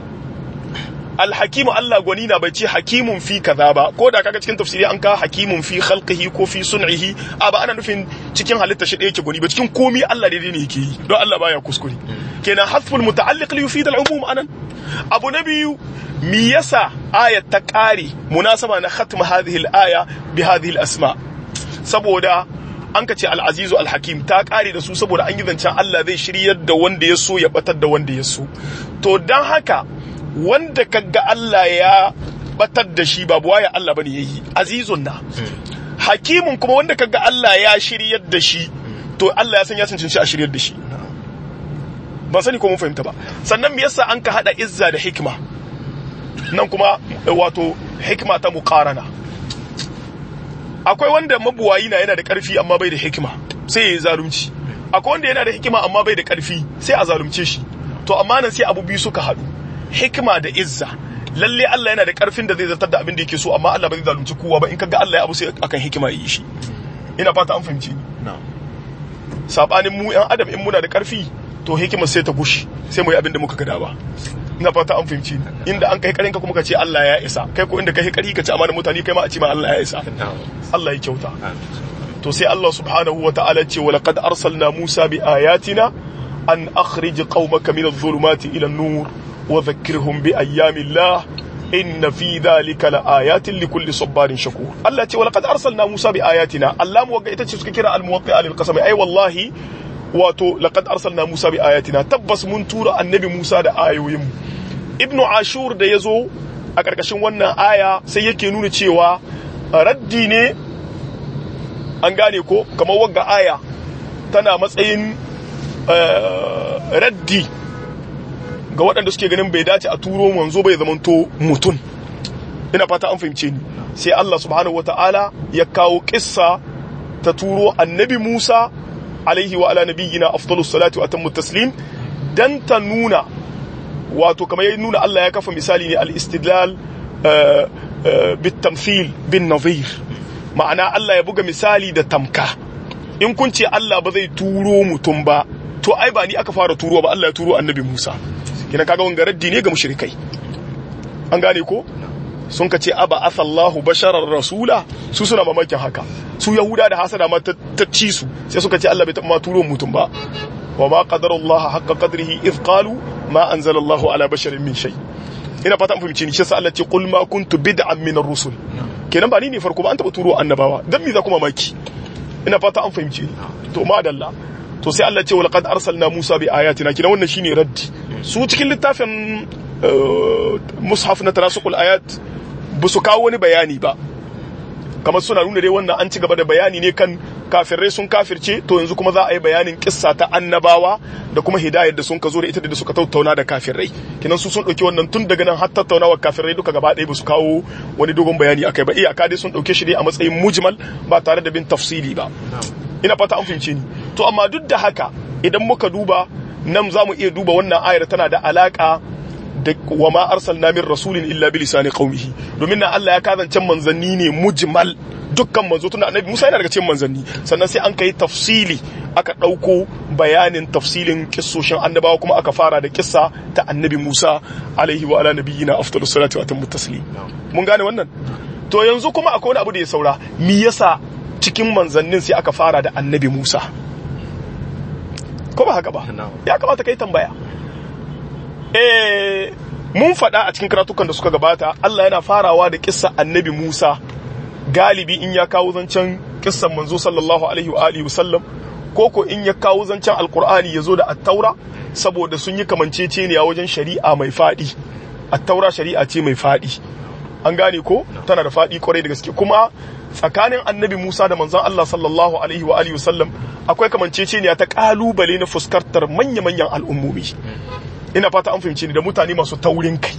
alhakimu Allah gwani na bai ce hakimun fi kaza ba ko da kaga cikin tafsiri an ka hakimun fi khalqihi ko fi sun'ihi a ba ana nufin cikin halitta shi da yake gwani ba cikin komi Allah daidai ne yake yi don Allah baya kuskure kenan hasful muta'alliq li yufid al-umum anan abu na biyu mi yasa ayat ta kare munasaba na khatm hadhihi al-aya bi hadhihi al-asma saboda an ka ce al'azizu al-hakim ta kare da su saboda an yi zancen Allah zai shiryar da wanda ya so ya batar da wanda ya so to don haka wanda kaga Allah ya batar da shi babu waya Allah bane yayi azizun na hakimun kuma wanda kaga Allah ya shiryar da shi to Allah ya san ya cancanci a shiryar da shi ban sani ko mun fahimta ba sannan me yasa an ka hada izza da hikma nan kuma wato hikma ta muqarana akwai wanda mabuwayi na yana da karfi amma bai da hikima sai ya yi zalunci akwai wanda yana da hikima amma bai da karfi sai a zalunce shi to amma nan sai abu biyu suka haɗu hikima da izza lalle Allah yana da karfin da zai zartar da abin da yake so amma Allah ba zai zalunci kowa ba in kaga Allah ya abu sai akan hikima yi shi ina fata an fahimci ni sabanin mu yan adam in muna da karfi to hikima sai ta gushi sai mu yi abin da muka gada ba ina fata an fahimci ni inda an kai karinka kuma ka ce Allah ya isa kai ko inda kai kari ka ce amana mutane kai ma a ce ma Allah ya isa Allah ya kyauta to sai Allah subhanahu wata'ala ce wa laqad arsalna Musa bi ayatina an akhrij qaumaka min adh-dhulumati ila an-nur wa dhakkirhum bi ayyamillah inna fi dhalika laayatin likulli sabarin shakur Allah ce wa laqad arsalna Musa bi ayatina Allah mu ita ce suka kira al-muwaqqi'a lil qasam ai wallahi wato laqad arsalna Musa bi ayatina tabbas mun tura annabi Musa da ayoyin Ibn Ashur da yazo a karkashin wannan aya sai yake nuna cewa raddi ne an gane ko kamar wagga aya tana matsayin raddi ga waɗanda suke ganin bai dace a turo manzo bai zamanto mutum ina fata an fahimce ni sai Allah subhanahu wata'ala ya kawo kissa ta turo annabi Musa alaihi wa ala nabiyyina afdalus salatu wa atammu taslim dan ta nuna wato kamar ya nuna Allah ya kafa misali ne al-istidlal bit tamthil bin nadhir ma'ana Allah ya buga misali da tamka in kun ce Allah ba zai turo mutum ba to ai ba ni aka fara turo ba Allah ya turo annabi Musa kina kaga wanga raddi ne ga mushrikai an gane ko sun ka ce aba asallahu basharar rasula su suna mamakin haka su yahuda da hasada ma ta ci su sai suka ce Allah bai taɓa ma turo mutum ba wa ma qadarullaha haqqa qadrihi idh qalu ma anzalallahu ala basharin min shay ina fata an fahimci ni shi sa Allah ce qul ma kuntu bid'an min ar-rusul kenan ba ni ne farko ba an taɓa turo annabawa dan me za kuma maki ina fata an fahimci ni to madalla to sai Allah ce wa laqad arsalna Musa bi ayatina kina wannan shine raddi su cikin littafin mushaf na tarasuqul ayat ba su kawo wani bayani ba kamar suna nuna dai wannan an ci gaba da bayani ne kan kafirai sun kafirce to yanzu kuma za a yi bayanin kissa ta annabawa da kuma hidayar da sun ka zo da ita da suka tattauna da kafirai kinan su sun dauki wannan tun daga nan har tattaunawa kafirai duka gaba ɗaya ba su kawo wani dogon bayani akai ba iyaka dai sun dauke shi dai a matsayin mujmal ba tare da bin tafsili ba ina fata an fahimce ni to amma duk da haka idan muka duba nan za mu iya duba wannan ayar tana da alaka da wa ma arsalna min rasulin illa bi lisani qaumihi domin nan Allah ya kazance manzanni ne mujmal dukkan manzo tunda annabi Musa yana daga cikin manzanni sannan sai an kai tafsili aka dauko bayanin tafsilin kissoshin annabawa kuma aka fara da kissa ta annabi Musa alaihi wa ala nabiyina afdalus salatu wa atammu taslim mun gane wannan to yanzu kuma akwai wani abu da ya saura me yasa cikin manzannin sai aka fara da annabi Musa ko ba haka ba ya kamata kai tambaya eh mun faɗa a cikin karatukan da suka gabata Allah yana farawa da kissa annabi Musa galibi in ya kawo zancen kissan manzo sallallahu alaihi wa alihi wasallam ko ko in ya kawo zancen alkur'ani ya zo da attaura saboda sun yi kamanceceniya wajen shari'a mai faɗi attaura shari'a ce mai faɗi an gane ko tana da faɗi kwarai da gaske kuma tsakanin annabi Musa da manzon Allah sallallahu alaihi wa alihi wasallam akwai kamanceceniya ta kalubale na fuskantar manya-manyan al'ummomi ina fata an fahimci ni da mutane masu taurin kai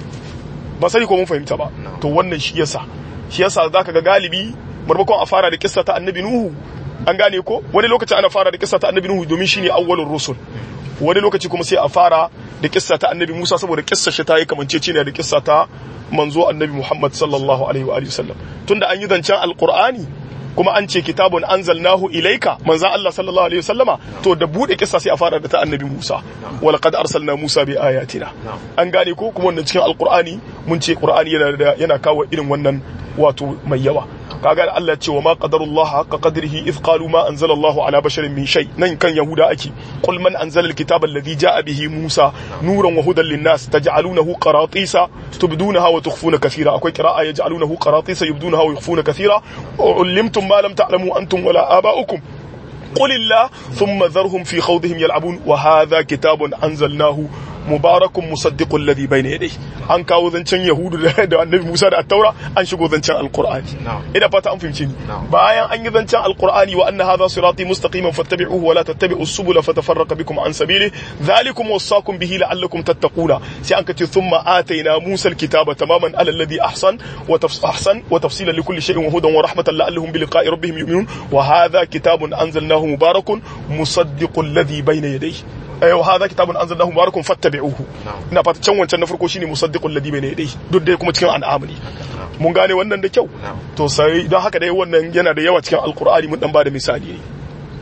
ba sai ko mun fahimta ba to wannan shi yasa shi yasa zaka ga galibi marmakon a fara da kissa ta annabi nuhu an gane ko wani lokaci ana fara da kissa ta annabi nuhu domin shine awwalur rusul wani lokaci kuma sai a fara da kissa ta annabi Musa saboda kissa shi ta yi kamanceceniya da kissa ta manzo annabi Muhammad sallallahu alaihi wa alihi wasallam tunda an yi zancen alqur'ani kuma an ce kitabun anzalnahu ilaika manzo Allah sallallahu alaihi wasallama to da bude kissa sai a fara da ta annabi Musa wa laqad arsalna Musa bi ayatina an gane ko kuma wannan cikin alqur'ani mun ce qur'ani yana yana kawo irin wannan wato mai yawa kaga Allah ce wa ma qadarullah haqqa qadrihi iz qalu ma anzala Allah ala basharin min shay nan kan yahuda ake qul man anzala alkitaba alladhi jaa bihi Musa nuran wa hudan linnas taj'alunahu qaratisa tubdunaha wa tukhfuna kathira akwai qira'a yaj'alunahu qaratisa yubdunaha wa yukhfuna kathira ulimtum ma lam ta'lamu antum wala aba'ukum قل الله ثم ذرهم في خوضهم يلعبون وهذا كتاب أنزلناه mubarakun musaddiqul ladhi bayna yadayhi an kawo zancen yahudu da annabi Musa da at-taura an shigo zancen alqur'ani ina fata an fahimce ni bayan an yi zancen alqur'ani wa anna hadha sirati mustaqiman fattabi'uhu wa la tattabi'us subula fatafarraqa bikum an sabili dhalikum wasaqum bihi la'allakum tattaquna sai an kace thumma atayna Musa al-kitaba tamaman ala alladhi ahsan wa ahsan wa tafsilan likulli shay'in wa hudan wa rahmatan la'allahum bi liqa'i rabbihim yu'minun wa hadha kitabun anzalnahu mubarakun musaddiqul ladhi bayna yadayhi wa hadha kitabun anzalnahu mubarakun fattabi'uhu ina fata can wancan na farko shine musaddiqul ladhi bayna yadayhi duk dai kuma cikin an'am ne mun gane wannan da kyau to sai don haka dai wannan yana da yawa cikin alqur'ani mun dan bada misali ne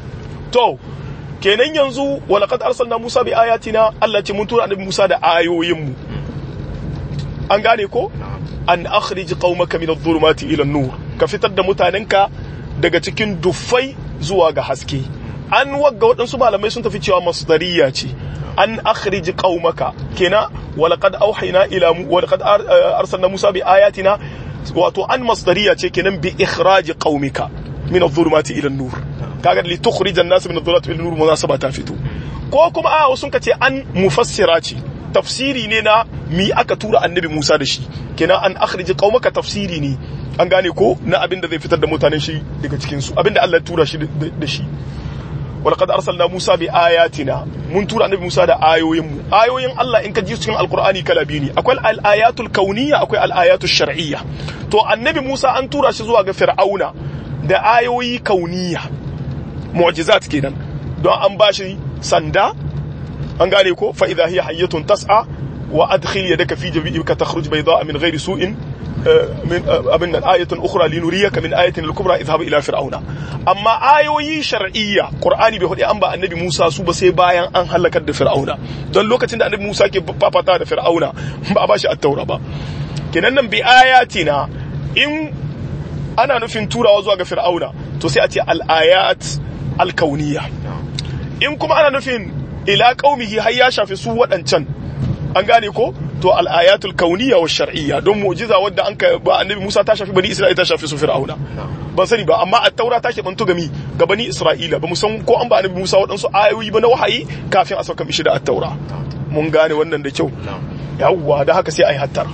to kenan yanzu wa laqad arsalna Musa bi ayatina Allah ce mun tura annabi Musa da ayoyin mu an gane ko an akhrij qaumaka min adh-dhulumati ila an-nur ka fitar da mutanenka daga cikin dufai zuwa ga haske an wagga waɗansu malamai sun tafi cewa masdariya ce an akhrij qaumaka kenan walaqad auhayna ila walaqad arsalna musa bi ayatina wato an masdariya ce kenan bi ikhraj qaumika min adh-dhulumati ila an-nur kaga li tukhrij an-nas min adh-dhulumati ila an-nur munasaba ta fito ko kuma a sun kace an mufassira ce tafsiri ne na mi aka tura annabi Musa da shi kenan an akhrij qaumaka tafsiri ne an gane ko na abin da zai fitar da mutanen shi daga cikin su abin da Allah ya tura shi da shi walaqad arsalna Musa bi ayatina mun tura annabi Musa da ayoyin mu ayoyin Allah in ka ji cikin alqur'ani kala biyu ne akwai al-ayatul kauniyya akwai al-ayatul shar'iyya to annabi Musa an tura shi zuwa ga fir'auna da ayoyi kauniyya mu'jizat kenan don an bashi sanda an gane ko fa idha hiya hayyatun tas'a wa adkhil yadaka fi jabika takhruj bayda'a min ghairi su'in من abin nan ayatun ukhra linuriyaka min ayatin al-kubra idhhab ila fir'auna amma ayoyi shar'iyya qur'ani bai hudi an ba annabi Musa su ba sai bayan an halakar da fir'auna don lokacin da annabi Musa ke fafata da fir'auna ba a bashi at-taura ba kenan nan bi ayatina in ana nufin turawa zuwa ga fir'auna to sai a ce al-ayat al-kauniyya in kuma ana nufin ila qaumihi har ya shafi su waɗancan an gane ko to al'ayatul kauniya wa shar'iyya don mu'jiza wadda an ka ba annabi Musa ta shafi bani Isra'ila ta shafi su Fir'auna ban sani ba amma at-taura ta bantu gami ga bani Isra'ila ba mu san ko an ba annabi Musa waɗansu ayoyi ba na wahayi kafin a sauka mishi da at-taura mun gane wannan da kyau yawwa da haka sai ai hattara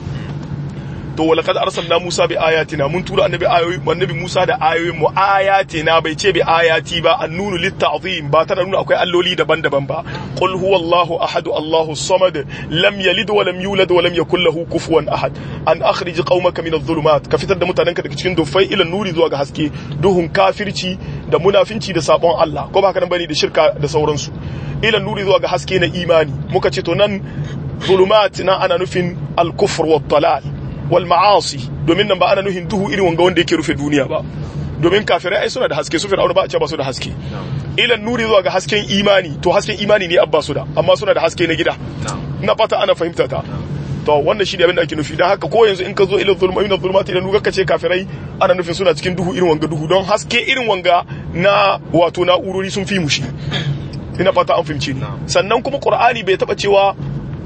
to walaqad arsalna Musa bi ayatina mun tura annabi ayoyi annabi Musa da ayoyin mu ayatina bai ce bi ayati ba annunu litta'zim ba tana nuna akwai alloli daban-daban ba qul huwallahu ahad Allahu samad lam yalid wa lam yulad wa lam yakul lahu kufuwan ahad an akhrij qaumaka min adh-dhulumat ka fitar da mutanenka daga cikin dufai ila nuri zuwa ga haske duhun kafirci da munafinci da sabon Allah ko ba haka nan bane da shirka da sauransu ila nuri zuwa ga haske na imani muka ce to nan zulumat na ana nufin al-kufr wa dalal wal ma'asi domin nan ba ana nuhin duhu irin wanga wanda yake rufe duniya ba domin kafirai ai suna da haske su fir'auna ba a ce ba su da haske ilan nuri zuwa ga hasken imani to hasken imani ne abba su da amma suna da haske na gida na fata ana fahimta ta to wannan shi ne abin da ake nufi dan haka ko yanzu in ka zo ila zulma ila zulmati idan nuka ce kafirai ana nufin suna cikin duhu irin wanga duhu don haske irin wanga na wato na'urori sun fi mushi ina fata an fahimci ni sannan kuma qur'ani bai taba cewa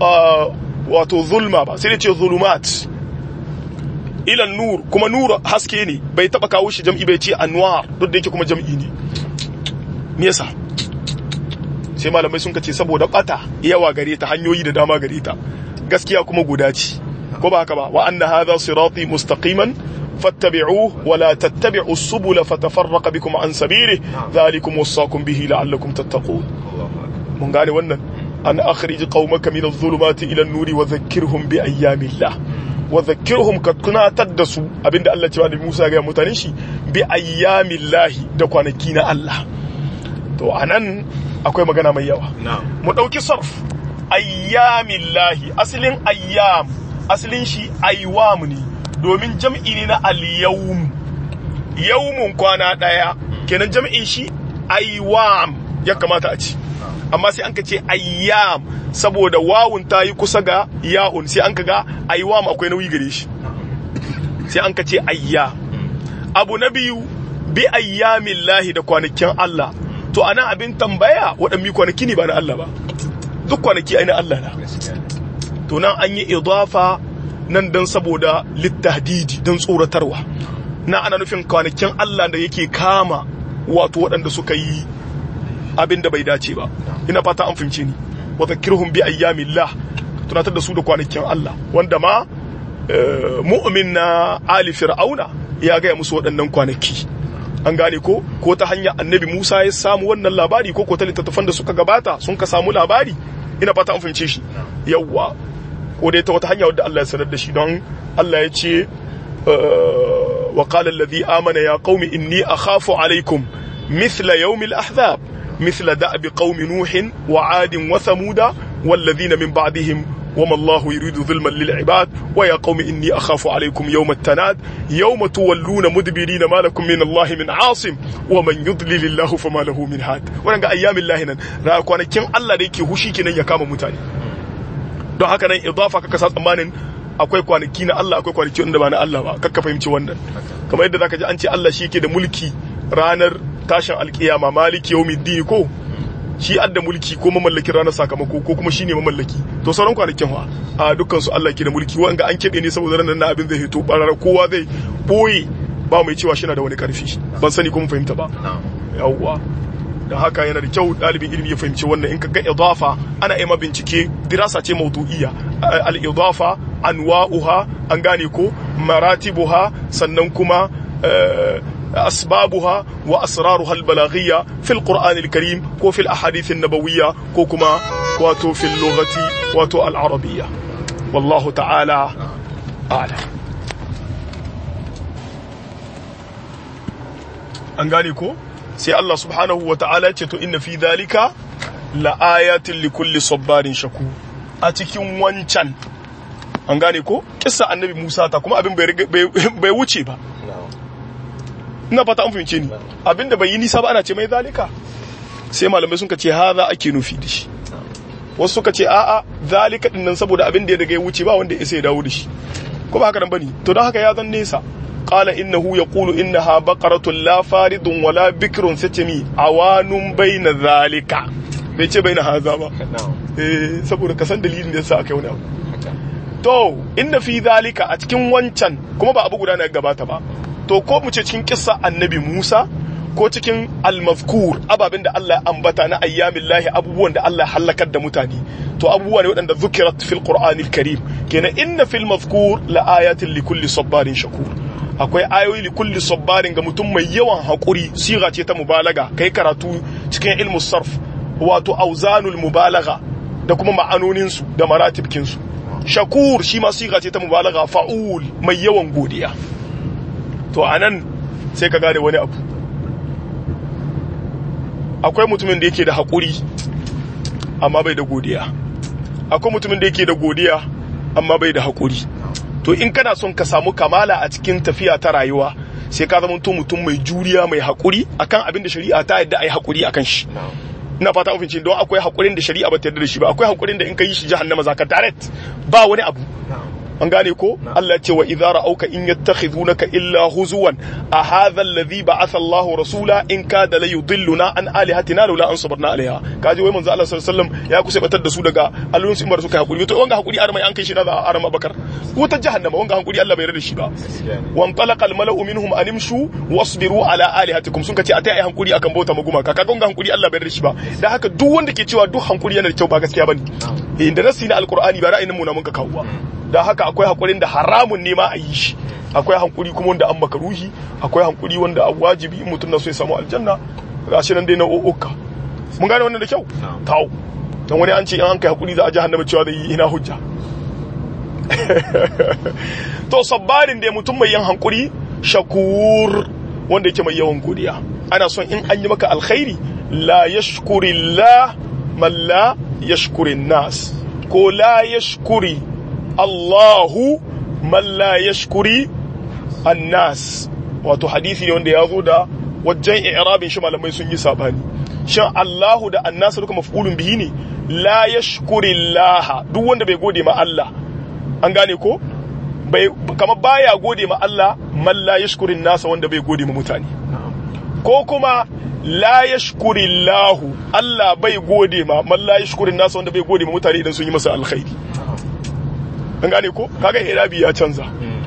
wato zulma ba sai da ce zulumat ilan nur kuma nur haske ne bai taba kawo shi jam'i bai ce anwar duk da yake kuma jam'i ne me yasa sai malamai sun kace saboda bata yawa gare ta hanyoyi da dama gare ta gaskiya kuma guda ce ko ba haka ba wa anna hadha sirati mustaqiman fattabi'uhu wa la tattabi'u subula fatafarraqa bikum an sabili dhalikum wasaqum bihi la'allakum tattaqun mun gane wannan an akhrij qaumaka min adh-dhulumati ila an-nuri wa dhakkirhum bi ayyamillah wa zakkirhum ka tunatar da su abinda Allah cewa da Musa ga mutanen shi bi ayyamillahi da kwanaki na Allah to anan akwai magana mai yawa mu dauki sarf ayyamillahi asalin ayyam asalin shi aywam ne domin jam'i ne na al-yawm yawmun kwana daya kenan jam'in shi aywam ya kamata a ci amma sai an ka ce ayyam saboda wawun ta yi kusa ga ya'un sai an ka ga ayyam akwai nauyi gare shi sai an ka ce ayya abu na biyu bi ayyamin lahi da kwanakin Allah to ana abin tambaya waɗanne kwanaki ne ba na Allah ba duk kwanaki ai na Allah na to nan an yi idafa nan dan saboda littahdidi don tsoratarwa na ana nufin kwanakin Allah da yake kama wato waɗanda suka yi abin da bai dace ba ina fata an fahimce ni wa zakirhum bi ayyamillah tunatar da su da kwanakin Allah wanda ma mu'min na ali fir'auna ya gaya musu waɗannan kwanaki an gane ko ko ta hanyar annabi Musa ya samu wannan labari ko ko ta littattafan da suka gabata sun ka samu labari ina fata an fahimce shi yawwa ko dai ta wata hanya wadda Allah ya sanar da shi don Allah ya ce wa qala alladhi amana ya qaumi inni akhafu alaikum mithla yawmil ahzab مثل دأب قوم نوح وعاد وثمود والذين من بعدهم وما الله يريد ظلما للعباد ويا قوم إني أخاف عليكم يوم التناد يوم تولون مدبرين ما لكم من الله من عاصم ومن يضلل الله فما له من هاد ونقى أيام الله نن رأيكوانا كن الله ديكي هشي كنا يكام متاني don haka nan idafa kaka sa tsammanin akwai kwanaki na Allah akwai kwanaki wanda ba na Allah ba kakka fahimci wannan kamar yadda zaka ji an ce Allah shi yake da mulki ranar tashin alkiyama maliki yawmiddin ko shi adda mulki ko mamallakin ranar sakamako ko kuma shine mamallaki to sauran kwanakin fa a dukkan su Allah ke da mulki wanga an kebe ne saboda ranar na abin zai hito barar kowa zai boye ba mai cewa shi na da wani karfi ban sani kuma fahimta ba yawwa da haka yana da kyau ɗalibin ilimi ya fahimci wannan in ka ga idafa ana ima bincike dirasa ce maudu'iyya al-idafa anwa'uha an gane ko maratibuha sannan kuma أسبابها وأسرارها البلاغية في القرآن الكريم وفي الأحاديث النبوية كوكما واتو في اللغة واتو العربية والله تعالى أعلم an gane ko sai Allah subhanahu wa ta'ala ce to inna fi dhalika la ayatin li kulli sabbarin shaku a cikin wancan an gane ko kissa annabi Musa ta kuma abin bai wuce ba ina fata an fahimce ni abinda bai yi nisa ba ana ce mai zalika sai malamai sun ka ce haza ake nufi da shi wasu suka ce a'a zalika din nan saboda abin da ya daga ya wuce ba wanda ya sai dawo da shi ko ba haka nan bane to don haka ya zan nesa qala innahu yaqulu innaha baqaratun la faridun wala bikrun satami awanun baina zalika bai ce baina haza ba eh saboda ka san dalilin da yasa aka yi wani abu to inna fi zalika a cikin wancan kuma ba abu guda na gabata ba to ko mu ce cikin kissa annabi Musa ko cikin almazkur ababen da Allah ya ambata na ayyamin lahi abubuwan da Allah ya halakar da mutane to abubuwa ne waɗanda zukirat fil qur'anil karim kenan inna fil mazkur la ayatin li kulli sabbarin shakur akwai ayoyi li kulli sabbarin ga mutum mai yawan hakuri siga ce ta mubalaga kai karatu cikin ilmu sarf wato auzanul mubalaga da kuma ma'anonin su da maratibkin su shakur shi ma siga ce ta mubalaga fa'ul mai yawan godiya to anan sai ka gane wani abu akwai mutumin da yake da haƙuri amma bai da godiya akwai mutumin da yake da godiya amma bai da haƙuri to in kana son ka samu kamala a cikin tafiya ta rayuwa sai ka zama mutum mai juriya mai haƙuri akan abin da shari'a ta yadda ai haƙuri akan shi ina fata ofin ce don akwai haƙurin da shari'a ba ta yarda da shi ba akwai haƙurin da in ka yi shi jahannama zaka direct ba wani abu an gane ko Allah ce wa idza ra'auka in yattakhidunaka illa huzuwan a hadha alladhi ba'atha Allahu rasula in kada la yudilluna an alihatina laula an sabarna alaiha kaji wai manzo Allah sallallahu alaihi wasallam ya kusa batar da su daga allon su imar suka hakuri to wanga hakuri armai an kai shi na za arama bakar wutar jahannama wanga hakuri Allah bai yarda shi ba wan talaqa al mala'u minhum an imshu wasbiru ala alihatikum sun kace atai ai hankuri akan bauta maguma ka kaga wanga hankuri Allah bai yarda shi ba dan haka duk wanda ke cewa duk hankuri yana da kyau ba gaskiya bane eh da nasi na alqur'ani ba ra'ayin mu na mun ka kawo ba da haka akwai hakurin da haramun ne ma a yi shi akwai hankuri kuma wanda an maka ruhi akwai hankuri wanda a wajibi in mutum na so ya samu aljanna ga shi nan dai na o'oka mun gane wannan da kyau tawo don wani an ce in an kai hakuri za a jahannama cewa zai yi ina hujja to sabbarin da mutum mai yin hankuri shakur wanda yake mai yawan godiya ana son in an yi maka alkhairi la yashkurillah man la yashkurin nas ko la yashkuri Allahu man la yashkuri annas wato hadisi ne wanda ya zo da wajen i'rabin shi malamai sun yi sabani shin Allahu da annas duka maf'ulun bihi ne la yashkuri Allah duk wanda bai gode ma Allah an gane ko bai kama baya gode ma Allah man la yashkuri nasa wanda bai gode ma mutane ko kuma la yashkuri Allah Allah bai gode ma man la yashkuri nasa wanda bai gode ma mutane idan sun yi masa alkhairi an gane ko kaga irabi ya canza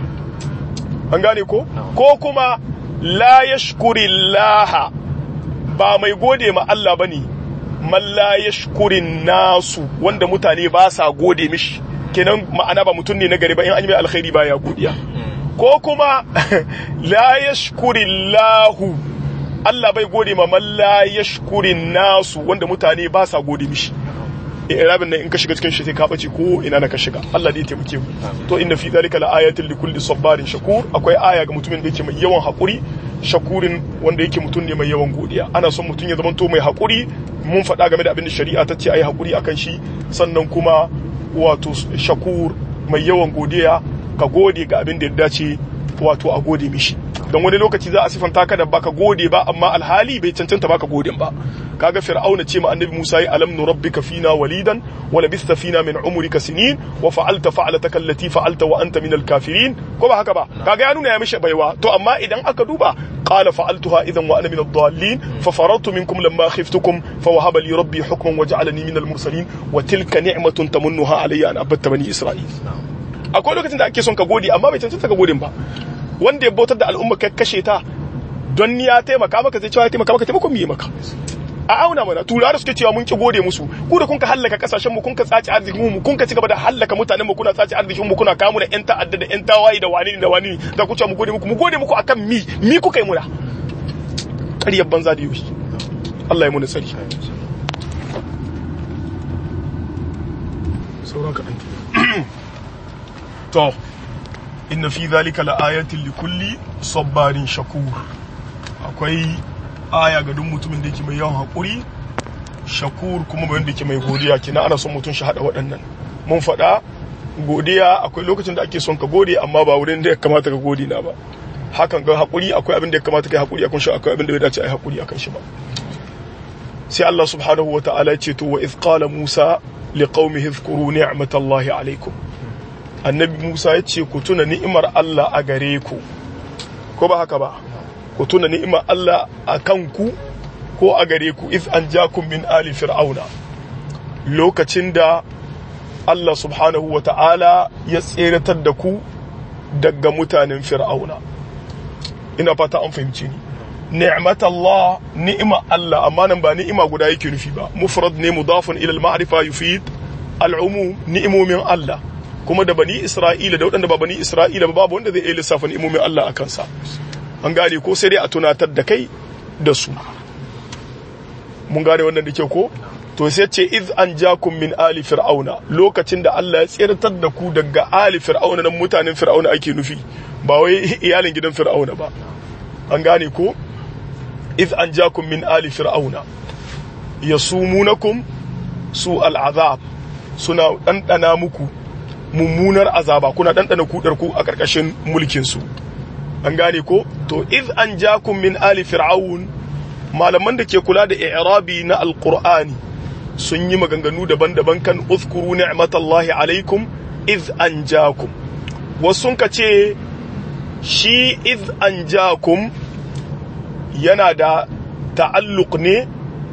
an gane ko ko kuma la yashkuri laha ba mai gode ma Allah bane man la yashkuri nasu wanda mutane ba sa gode mishi kenan ma'ana ba mutum ne na gari ba in an yi mai alkhairi baya godiya ko kuma la yashkuri lahu Allah bai gode ma man la yashkuri nasu wanda mutane ba sa gode mishi irabin nan in ka shiga cikin shi sai ka bace ko ina na ka shiga Allah dai ya taimake mu to inna fi zalika la ayatin li kulli sabarin shakur akwai aya ga mutumin da yake mai yawan hakuri shakurin wanda yake mutum ne mai yawan godiya ana son mutum ya zama to mai hakuri mun faɗa game da abin da shari'a ta ce ayi hakuri akan shi sannan kuma wato shakur mai yawan godiya ka gode ga abin da ya dace wato a gode mishi don wani lokaci za a sifanta ka da baka gode ba amma alhali bai cancanta baka godin ba kaga fir'auna ce ma annabi Musa ya alam nurabbika fina walidan wa labista fina min umrika sinin wa fa'alta fa'alataka allati fa'alta wa anta min al-kafirin ko ba haka ba kaga ya nuna ya mishi baiwa to amma idan aka duba qala fa'altuha idan wa ana min ad-dallin fa farartu minkum lamma khiftukum fa wahaba li rabbi hukman wa ja'alani min al-mursalin wa tilka ni'matun tamunnuha alayya an abatta bani isra'il akwai lokacin da ake son ka gode amma bai cancanta ka godin ba wanda ya bautar da al'umma ka kashe ta don ya taimaka maka zai cewa ya taimaka maka taimakon miye maka a auna mana turawa suke cewa mun ki gode musu ku da kun ka hallaka kasashen mu kun ka tsaci arzikin mu kun ka cigaba da hallaka mutanen mu kuna tsaci arzikin mu kuna kawo mu da yan ta'adda da yan tawaye da wani da wani da ku ce mu gode muku mu gode muku akan mi mi kuka yi muna ƙaryar banza da yoshi Allah ya muni tsari sauran kaɗan to inna fi zalika la'ayatin likulli sabbarin shakur akwai aya ga duk mutumin da yake mai yawan haƙuri shakur kuma mai wanda yake mai godiya kina ana son mutum shi haɗa waɗannan mun faɗa godiya akwai lokacin da ake son ka gode amma ba wurin da ya kamata ka gode na ba hakan ga haƙuri akwai abin da ya kamata ka yi haƙuri akan shi akwai abin da bai dace a yi haƙuri akan shi ba sai Allah subhanahu wa ta'ala ce to wa iz qala Musa liqaumihi dhkuru ni'matallahi alaikum annabi Musa ya ce ku tuna ni'imar Allah a gare ku ko ba haka ba ku tuna ni'imar Allah a kanku ko a gare ku iz an jakum min ali fir'auna lokacin da Allah subhanahu wa ta'ala ya tseratar da ku daga mutanen fir'auna ina fata an fahimci ni ni'mat Allah ni'ima Allah amma nan ba ni'ima guda yake nufi ba mufrad ne mudafun ila al-ma'rifa yufid al-umum ni'imomin Allah kuma da bani Isra'ila da waɗanda ba bani Isra'ila ba babu wanda zai iya lissafa ni'imomin Allah a kansa an gane ko sai dai a tunatar da kai da su mun gane wannan da ke ko to sai ce iz an jakum min ali fir'auna lokacin da Allah ya tsirtar da ku daga ali fir'auna nan mutanen fir'auna ake nufi ba wai iyalin gidan fir'auna ba an gane ko iz an jakum min ali fir'auna yasumunakum su al'azab suna ɗanɗana muku mummunar azaba kuna ɗanɗana kudar ku a ƙarƙashin mulkin su an gane ko to iz an jakum min ali fir'aun malaman da ke kula da i'rabi na alqur'ani sun yi maganganu daban-daban kan uzkuru ni'matallahi alaikum iz an jakum wasu ka ce shi iz an jakum yana da ta'alluq ne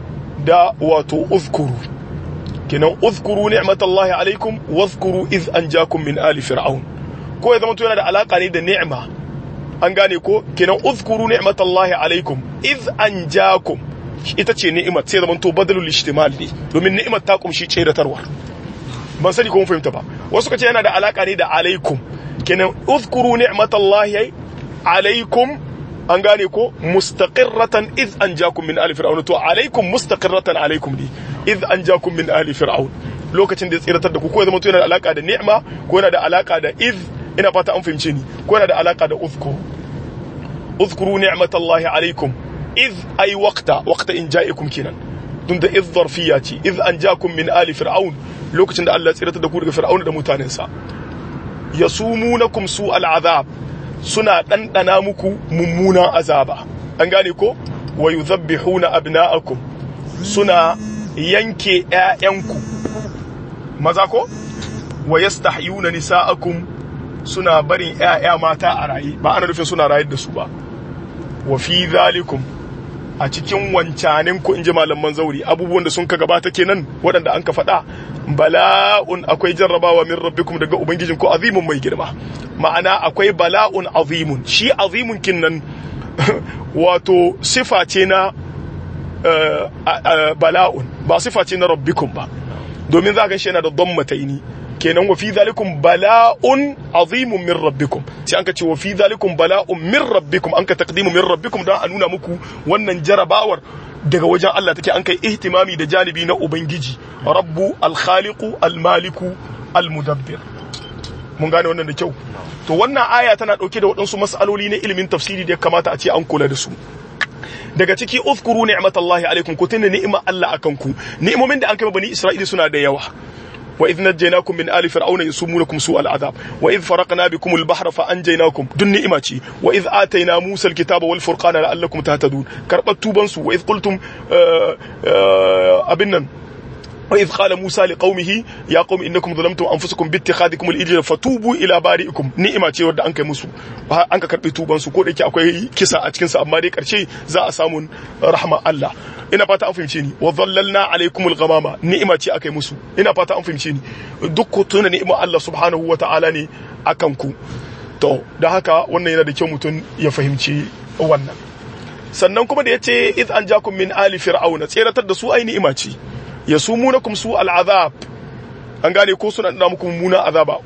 da wato uzkuru kinan uzkuru ni'matallahi alaikum wazkuru iz an jakum min ali fir'aun ko ya zama to yana da alaka ne da ni'ma an gane ko kinan uzkuru ni'matallahi alaikum iz an jakum ita ce ni'imar sai zaman to badalul ishtimal ne domin ni'imar ta kumshi tseratarwa ban sani ko mun fahimta ba wasu kace yana da alaka ne da alaikum kenan uzkuru ni'matallahi alaikum an gane ko mustaqirratan iz anjakum min ali fir'aun to alaikum mustaqirratan alaikum ne iz anjakum min ali fir'aun lokacin da ya tsiratar da ku ko ya zama to yana da alaka da ni'ma ko yana da alaka da iz ina fata an fahimce ni ko yana da alaka da uzkuru uzkuru ni'matallahi alaikum iz ay waqta waqta in ja'ikum kenan dun da iz zarfiya ce iz anjakum min ali fir'aun lokacin da Allah ya tsiratar da ku daga fir'aun da mutanensa yasumunakum su al'azab suna ɗanɗana muku mummunan azaba an gane ko wa yuzabbihuna abna'akum suna yanke ƴaƴanku maza ko wa yastahyuna nisa'akum suna barin ƴaƴa mata a raye ba ana nufin suna rayar da su ba wa fi zalikum a cikin wancanin ku inji malaman zauri abubuwan da sun ka gabata kenan waɗanda an ka faɗa bala'un akwai jarrabawa min rabbikum daga ubangijin ku azimun mai girma ma'ana akwai bala'un azimun shi azimun kinnan wato sifa ce na bala'un ba sifa ce na rabbikum ba domin za ka shi yana da dammataini kenan wa fi zalikum bala'un azimun min rabbikum sai an ka ce wa fi zalikum bala'un min rabbikum an ka taqdimu min rabbikum don a nuna muku wannan jarabawar daga wajen Allah take an kai ihtimami da janibi na ubangiji rabbu al-khaliqu al-maliku al-mudabbir mun gane wannan da kyau to wannan aya tana dauke da waɗansu mas'aloli na ilimin tafsiri da ya kamata a ce an kula da su daga ciki uzkuru ni'matallahi alaikum ku tuna ni'ima Allah akan ku ni'imomin da an kai bani Isra'ila suna da yawa وإذ نجيناكم من آل فرعون يسومونكم سوء العذاب وإذ فرقنا بكم البحر فأنجيناكم دون نئمتي وإذ آتينا موسى الكتاب والفرقان لعلكم تهتدون كربت توبنسو وإذ قلتم آآ آآ أبنا وإذ قال موسى لقومه يا قوم إنكم ظلمتم أنفسكم باتخاذكم الإجل فتوبوا إلى بارئكم نئمة ce wadda an kai musu an ka karbi tuban su ko da yake akwai kisa a cikin sa amma dai karshe za a samu rahma Allah ina fata an fahimce ni wa dhallalna alaikumul ghamama ni'ima ce akai musu ina fata an fahimce ni duk ku tuna ni'ima Allah subhanahu wa ta'ala ne akan ku to da haka wannan yana da kyau mutum ya fahimci wannan sannan kuma da yace id an jakum min ali fir'auna tseratar da su ai ni'ima ce yasumunakum su al'azab an gane ko suna da muku mummunan azaba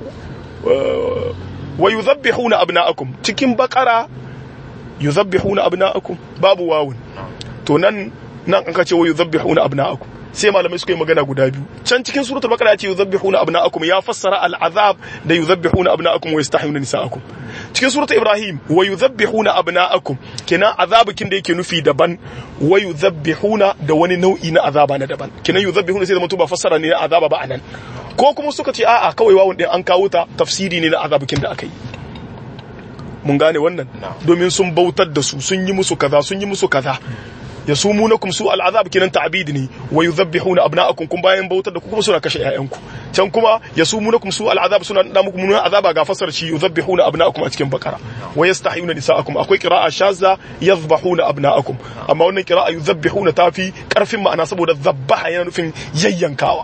wa yuzabbihuna abna'akum cikin bakara yuzabbihuna abna'akum babu wawun to nan nan an kace wa yuzabbihuna abna'akum sai malamai suka yi magana guda biyu can cikin suratul baqara yace yuzabbihuna abna'akum ya fassara al'azab da yuzabbihuna abna'akum wa yastahiyuna nisa'akum cikin suratul ibrahim wa yuzabbihuna abna'akum kenan azabukin da yake nufi daban wa yuzabbihuna da wani nau'i na azaba na daban kenan yuzabbihuna sai da mutu ba fassara ne na azaba ba anan ko kuma suka ce a'a kawai wawun din an kawo ta tafsiri ne na azabukin da aka yi mun gane wannan domin sun bautar da su sun yi musu kaza sun yi musu kaza yasumunakum su al'azab kinan ta'bid ne wa yudhabbihuna abna'akum kun bayan bautar da ku kuma suna kashe ƴaƴanku can kuma yasumunakum su al'azab suna da muku mun azaba ga fasar shi yudhabbihuna abna'akum a cikin bakara wa yastahiyuna nisa'akum akwai qira'a shazza yadhbahuna abna'akum amma wannan qira'a yudhabbihuna tafi karfin ma'ana saboda zabbaha yana nufin yayyankawa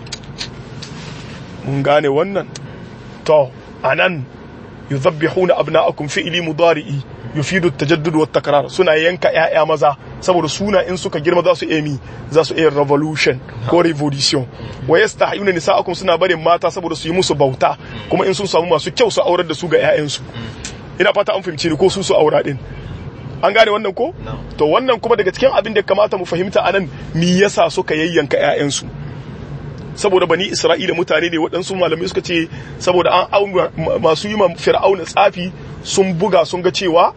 mun gane wannan to anan yudhabbihuna abna'akum fi'li mudari'i yufidu at-tajaddud wa takrar suna yanka ƴaƴa maza saboda suna in suka girma za su emi za su iya revolution ko revolution wa yastahiyuna nisa'akum suna barin mata saboda su yi musu bauta kuma in sun samu masu kyau su aurar da su ga ƴaƴansu ina fata an fahimci ni ko su su aura din an gane wannan ko to wannan kuma daga cikin abin da kamata mu fahimta anan me yasa suka yayyanka ƴaƴansu saboda bani isra'ila mutane ne waɗansu malamai suka ce saboda an auna masu yi ma fir'auna tsafi sun buga sun ga cewa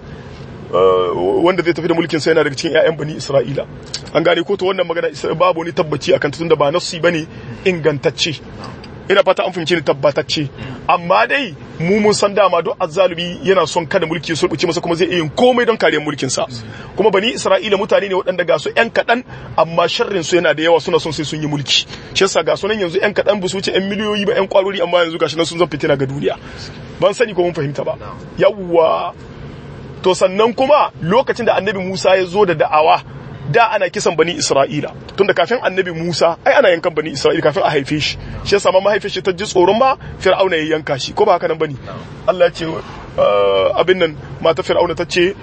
wanda zai tafi da mulkin sai yana daga cikin 'ya'yan bani isra'ila an gane ko to wannan magana babu wani tabbaci akan tun da ba nassi bane ingantacce ina fata an fahimci ni tabbatacce amma dai mu mun san dama duk azzalumi yana son kada mulki ya sulbuce masa kuma zai iya yin komai don kariyar mulkin sa kuma bani isra'ila mutane ne waɗanda ga su yan kaɗan amma sharrin su yana da yawa suna son sai sun yi mulki shi yasa ga sunan yanzu yan kaɗan ba su wuce yan miliyoyi ba yan kwarori amma yanzu gashi nan sun zan fitina ga duniya ban sani ko mun fahimta ba yawwa to sannan kuma lokacin da annabi Musa ya zo da da'awa da ana kisan bani Isra'ila tunda kafin annabi Musa ai ana yankan bani Isra'ila kafin a haife shi shi yasa ma mahaifin shi ta ji tsoron ma Fir'auna ya yanka shi ko ba haka nan bane Allah ya ce abin nan mata Fir'auna ta ce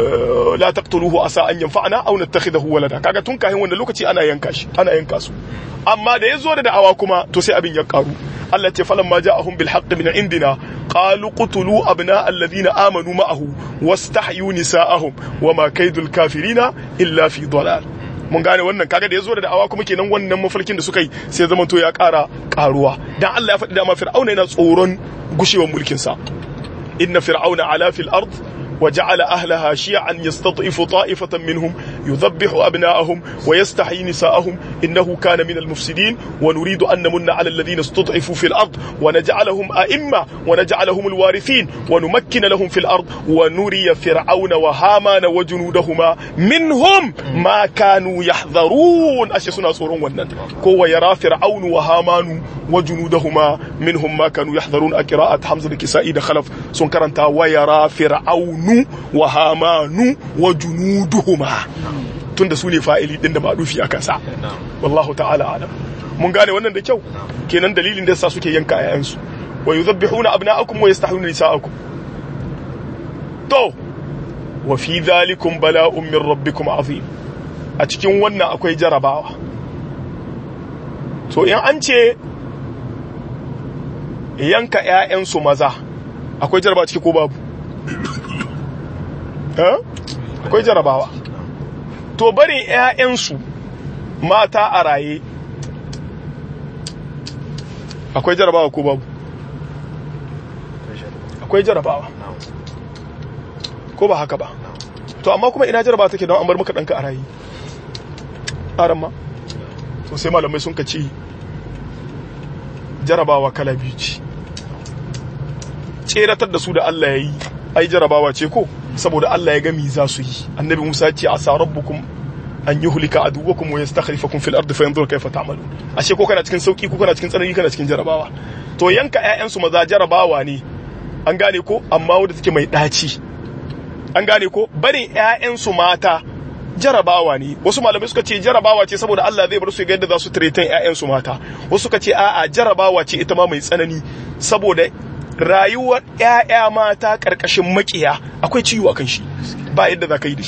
la taqtuluhu asa an yanfa'ana aw nattakhidahu walada kaga tun kafin wanda lokaci ana yanka shi ana yanka su amma da ya zo da da'awa kuma to sai abin ya karu Allah ce falamma ja'ahum bil haqqi min indina qalu qutulu abna alladhina amanu ma'ahu wastahyu nisa'ahum wama kaidul kafirina illa fi dalal mun gane wannan kaga da yazo da da'awa kuma kenan wannan mafarkin da suka yi sai zaman to ya ƙara karuwa dan Allah ya faɗi da ma fir'auna yana tsoron gushewar mulkin sa inna fir'auna ala fil ard وجعل أهلها شيعا يستضعف طائفة منهم يذبح أبناءهم ويستحيي نساءهم إنه كان من المفسدين ونريد أن نمن على الذين استضعفوا في الأرض ونجعلهم أئمة ونجعلهم الوارثين ونمكن لهم في الأرض ونري فرعون وهامان وجنودهما منهم ما كانوا يحذرون أشي سنة سورون ونن كو يرى فرعون وهامان وجنودهما منهم ما كانوا يحذرون أقراءة حمزة الكسائي دخلف سنكرنتا ويرى فرعون wa hamanu wa junuduhuma tunda su ne fa'ili din da madufi a kansa wallahu ta'ala alam mun gane wannan da kyau kenan dalilin da yasa suke yanka ayayansu wa yuzabbihuna abna'akum wa yastahiyuna nisa'akum to wa fi dhalikum bala'un min rabbikum azim a cikin wannan akwai jarabawa to in an ce yanka ƴaƴansu maza akwai jarabawa ciki ko babu akwai jarabawa to barin 'ya'yansu mata a raye akwai jarabawa ko babu akwai jarabawa ko ba haka ba to amma kuma ina jarabawa take don an bar maka ɗanka a raye ƙaran ma to sai malamai sun ka ce jarabawa kala biyu ce tseratar da su da Allah ya yi ai jarabawa ce ko saboda Allah ya gami za su yi annabi Musa ya ce asa rabbukum an yuhlika aduwwakum wa yastakhlifakum fil ardi fayanzur kayfa ta'malun ashe ko kana cikin sauki ko kana cikin tsanani kana cikin jarabawa to yanka ƴaƴan su maza jarabawa ne an gane ko amma wanda take mai daci an gane ko barin ƴaƴan su mata jarabawa ne wasu malamai suka ce jarabawa ce saboda Allah zai bar su ga yadda za su tretan ƴaƴan su mata wasu suka ce a'a jarabawa ce ita ma mai tsanani saboda rayuwar ‘ya'ya mata ƙarƙashin makiya akwai ciwo a kan shi ba yadda za ka yi da shi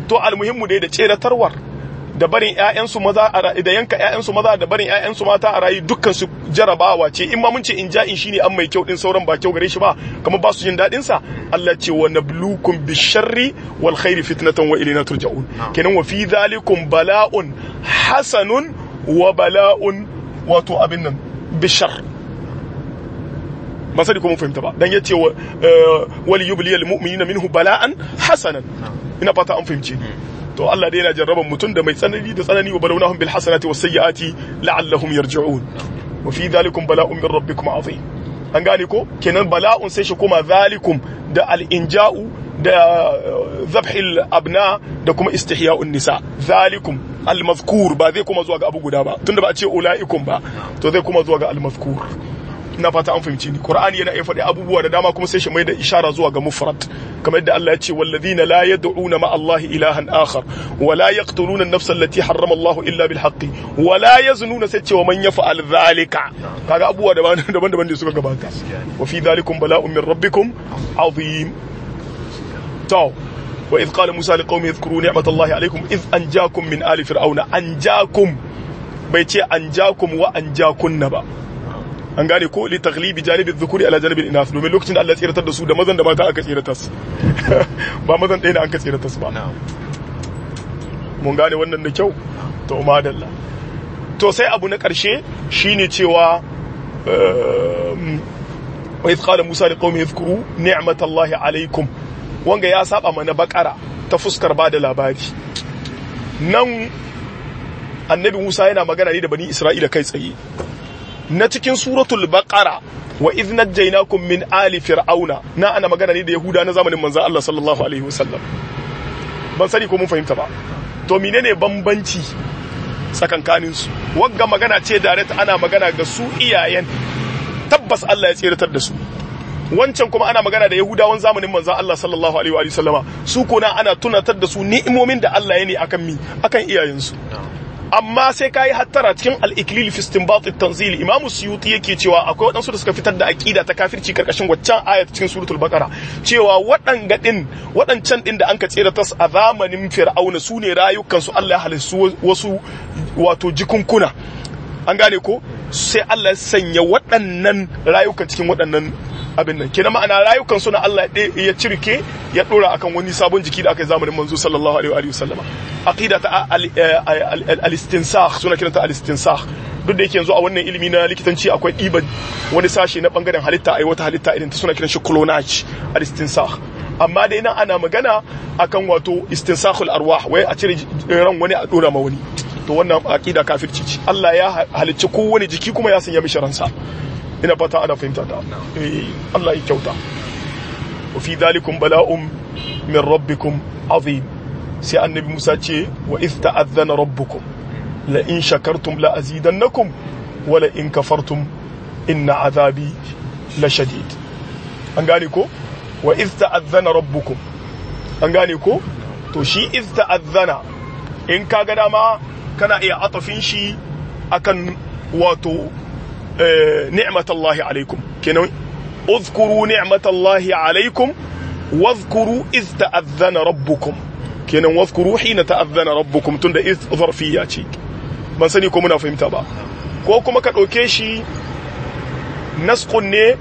to almuhimmu dai da tseratarwar da barin ƴaƴansu maza da yanka ƴaƴansu maza da barin ƴaƴansu mata a rayu dukkan su jarabawa ce in ma mun ce in ja'in shine an mai kyau din sauran ba kyau gare shi ba kamar ba su jin dadin sa Allah ce wa nablukum bisharri wal khairi fitnatan wa ilayna turja'un kenan wa fi dhalikum bala'un hasanun wa bala'un wato abin nan bishar ba sani ko mun fahimta ba dan yace wa wal yubliyal mu'minina minhu bala'an hasanan ina fata an fahimce to Allah dai yana jarraban mutum da mai tsanani da tsanani wa balawnahum bil hasanati was sayyiati la'allahum yarji'un wa fi dhalikum bala'un min rabbikum azim an gane ko kenan bala'un sai shi kuma zalikum da al inja'u da zabhil abna da kuma istihya'un nisa zalikum al mazkur ba zai kuma zuwa ga abu guda ba tunda ba a ce ulaikum ba to zai kuma zuwa ga al mazkur ina fata an fahimci ni qur'ani yana iya faɗi abubuwa da dama kuma sai shi mai da ishara zuwa ga mufrad kamar yadda Allah ya ce wallazina la yad'una ma Allah ilahan akhar wa la yaqtuluna an-nafsa allati harrama Allah illa bil haqqi wa la yaznuna sai ce wa man yaf'al dhalika kaga abubuwa daban daban da suka gabata wa fi dhalikum bala'un min rabbikum azim to wa idh qala musa liqaumi yadhkuru ni'matallahi alaykum idh anjakum min ali fir'auna anjakum bai ce anjakum wa anjakunna ba an gane ko li taglibi janibi dhukuri ala janibi inath domin lokacin da Allah ya tsiratar da su da mazan da mata aka tsiratar su ba mazan ɗaya ne an ka tsiratar su ba mun gane wannan da kyau to madalla to sai abu na ƙarshe shine cewa wa idh qala musa liqaumi yadhkuru ni'matallahi alaykum wanga ya saba mana bakara ta fuskar ba da labari nan annabi musa yana magana ne da bani isra'ila kai tsaye na cikin suratul baqara wa idh najaynakum min ali fir'auna na ana magana ne da yahuda na zamanin manzon Allah sallallahu alaihi wasallam ban sani ko mun fahimta ba to menene bambanci tsakankanin su wagga magana ce direct ana magana ga su iyayen tabbas Allah ya tsiratar da su wancan kuma ana magana da yahudawan zamanin manzon Allah sallallahu alaihi wa sallama su kuna ana tunatar da su ni'imomin da Allah ya ne akan mi akan iyayensu amma sai kayi hattara cikin al-iklil fi istinbat at-tanzil imam suyuti yake cewa akwai wadansu da suka fitar da aqida ta kafirci karkashin waccan ayat cikin suratul baqara cewa waɗanga din waɗancan din da anka tsira tas a zamanin fir'auna su ne rayukan su Allah ya halisu wasu wato jikunkuna an gane ko sai Allah ya sanya waɗannan rayukan cikin waɗannan abin nan kenan ma'ana rayukan suna Allah ya cirke ya dora akan wani sabon jiki da aka yi zamanin manzo sallallahu alaihi wa sallama aqida ta al-istinsakh suna kiranta al-istinsakh duk da yake yanzu a wannan ilimi na likitanci akwai ɗiban wani sashe na bangaren halitta ai wata halitta irin ta suna kiran shi clonage al-istinsakh amma dai nan ana magana akan wato istinsakhul arwah wai a cire ran wani a dora ma wani to wannan aqida kafirci ce Allah ya halicci kowane jiki kuma ya sanya mishi ransa ina fata ana fahimta ta Allah ya kyauta wa fi dalikum bala'un min rabbikum azim sai annabi Musa ce wa iz ta'adhana rabbukum la in shakartum la azidannakum wa la in kafartum inna azabi la shadid an gane ko wa iz ta'adhana rabbukum an gane ko to shi iz ta'adhana in kaga dama kana iya atafin shi akan wato نعمة الله عليكم كنو اذكروا نعمة الله عليكم واذكروا إذ تأذن ربكم كنو واذكروا حين تأذن ربكم تند إذ ظرفية شيء من سنيكم منا فهمت با ko kuma ka ɗauke shi naskun ne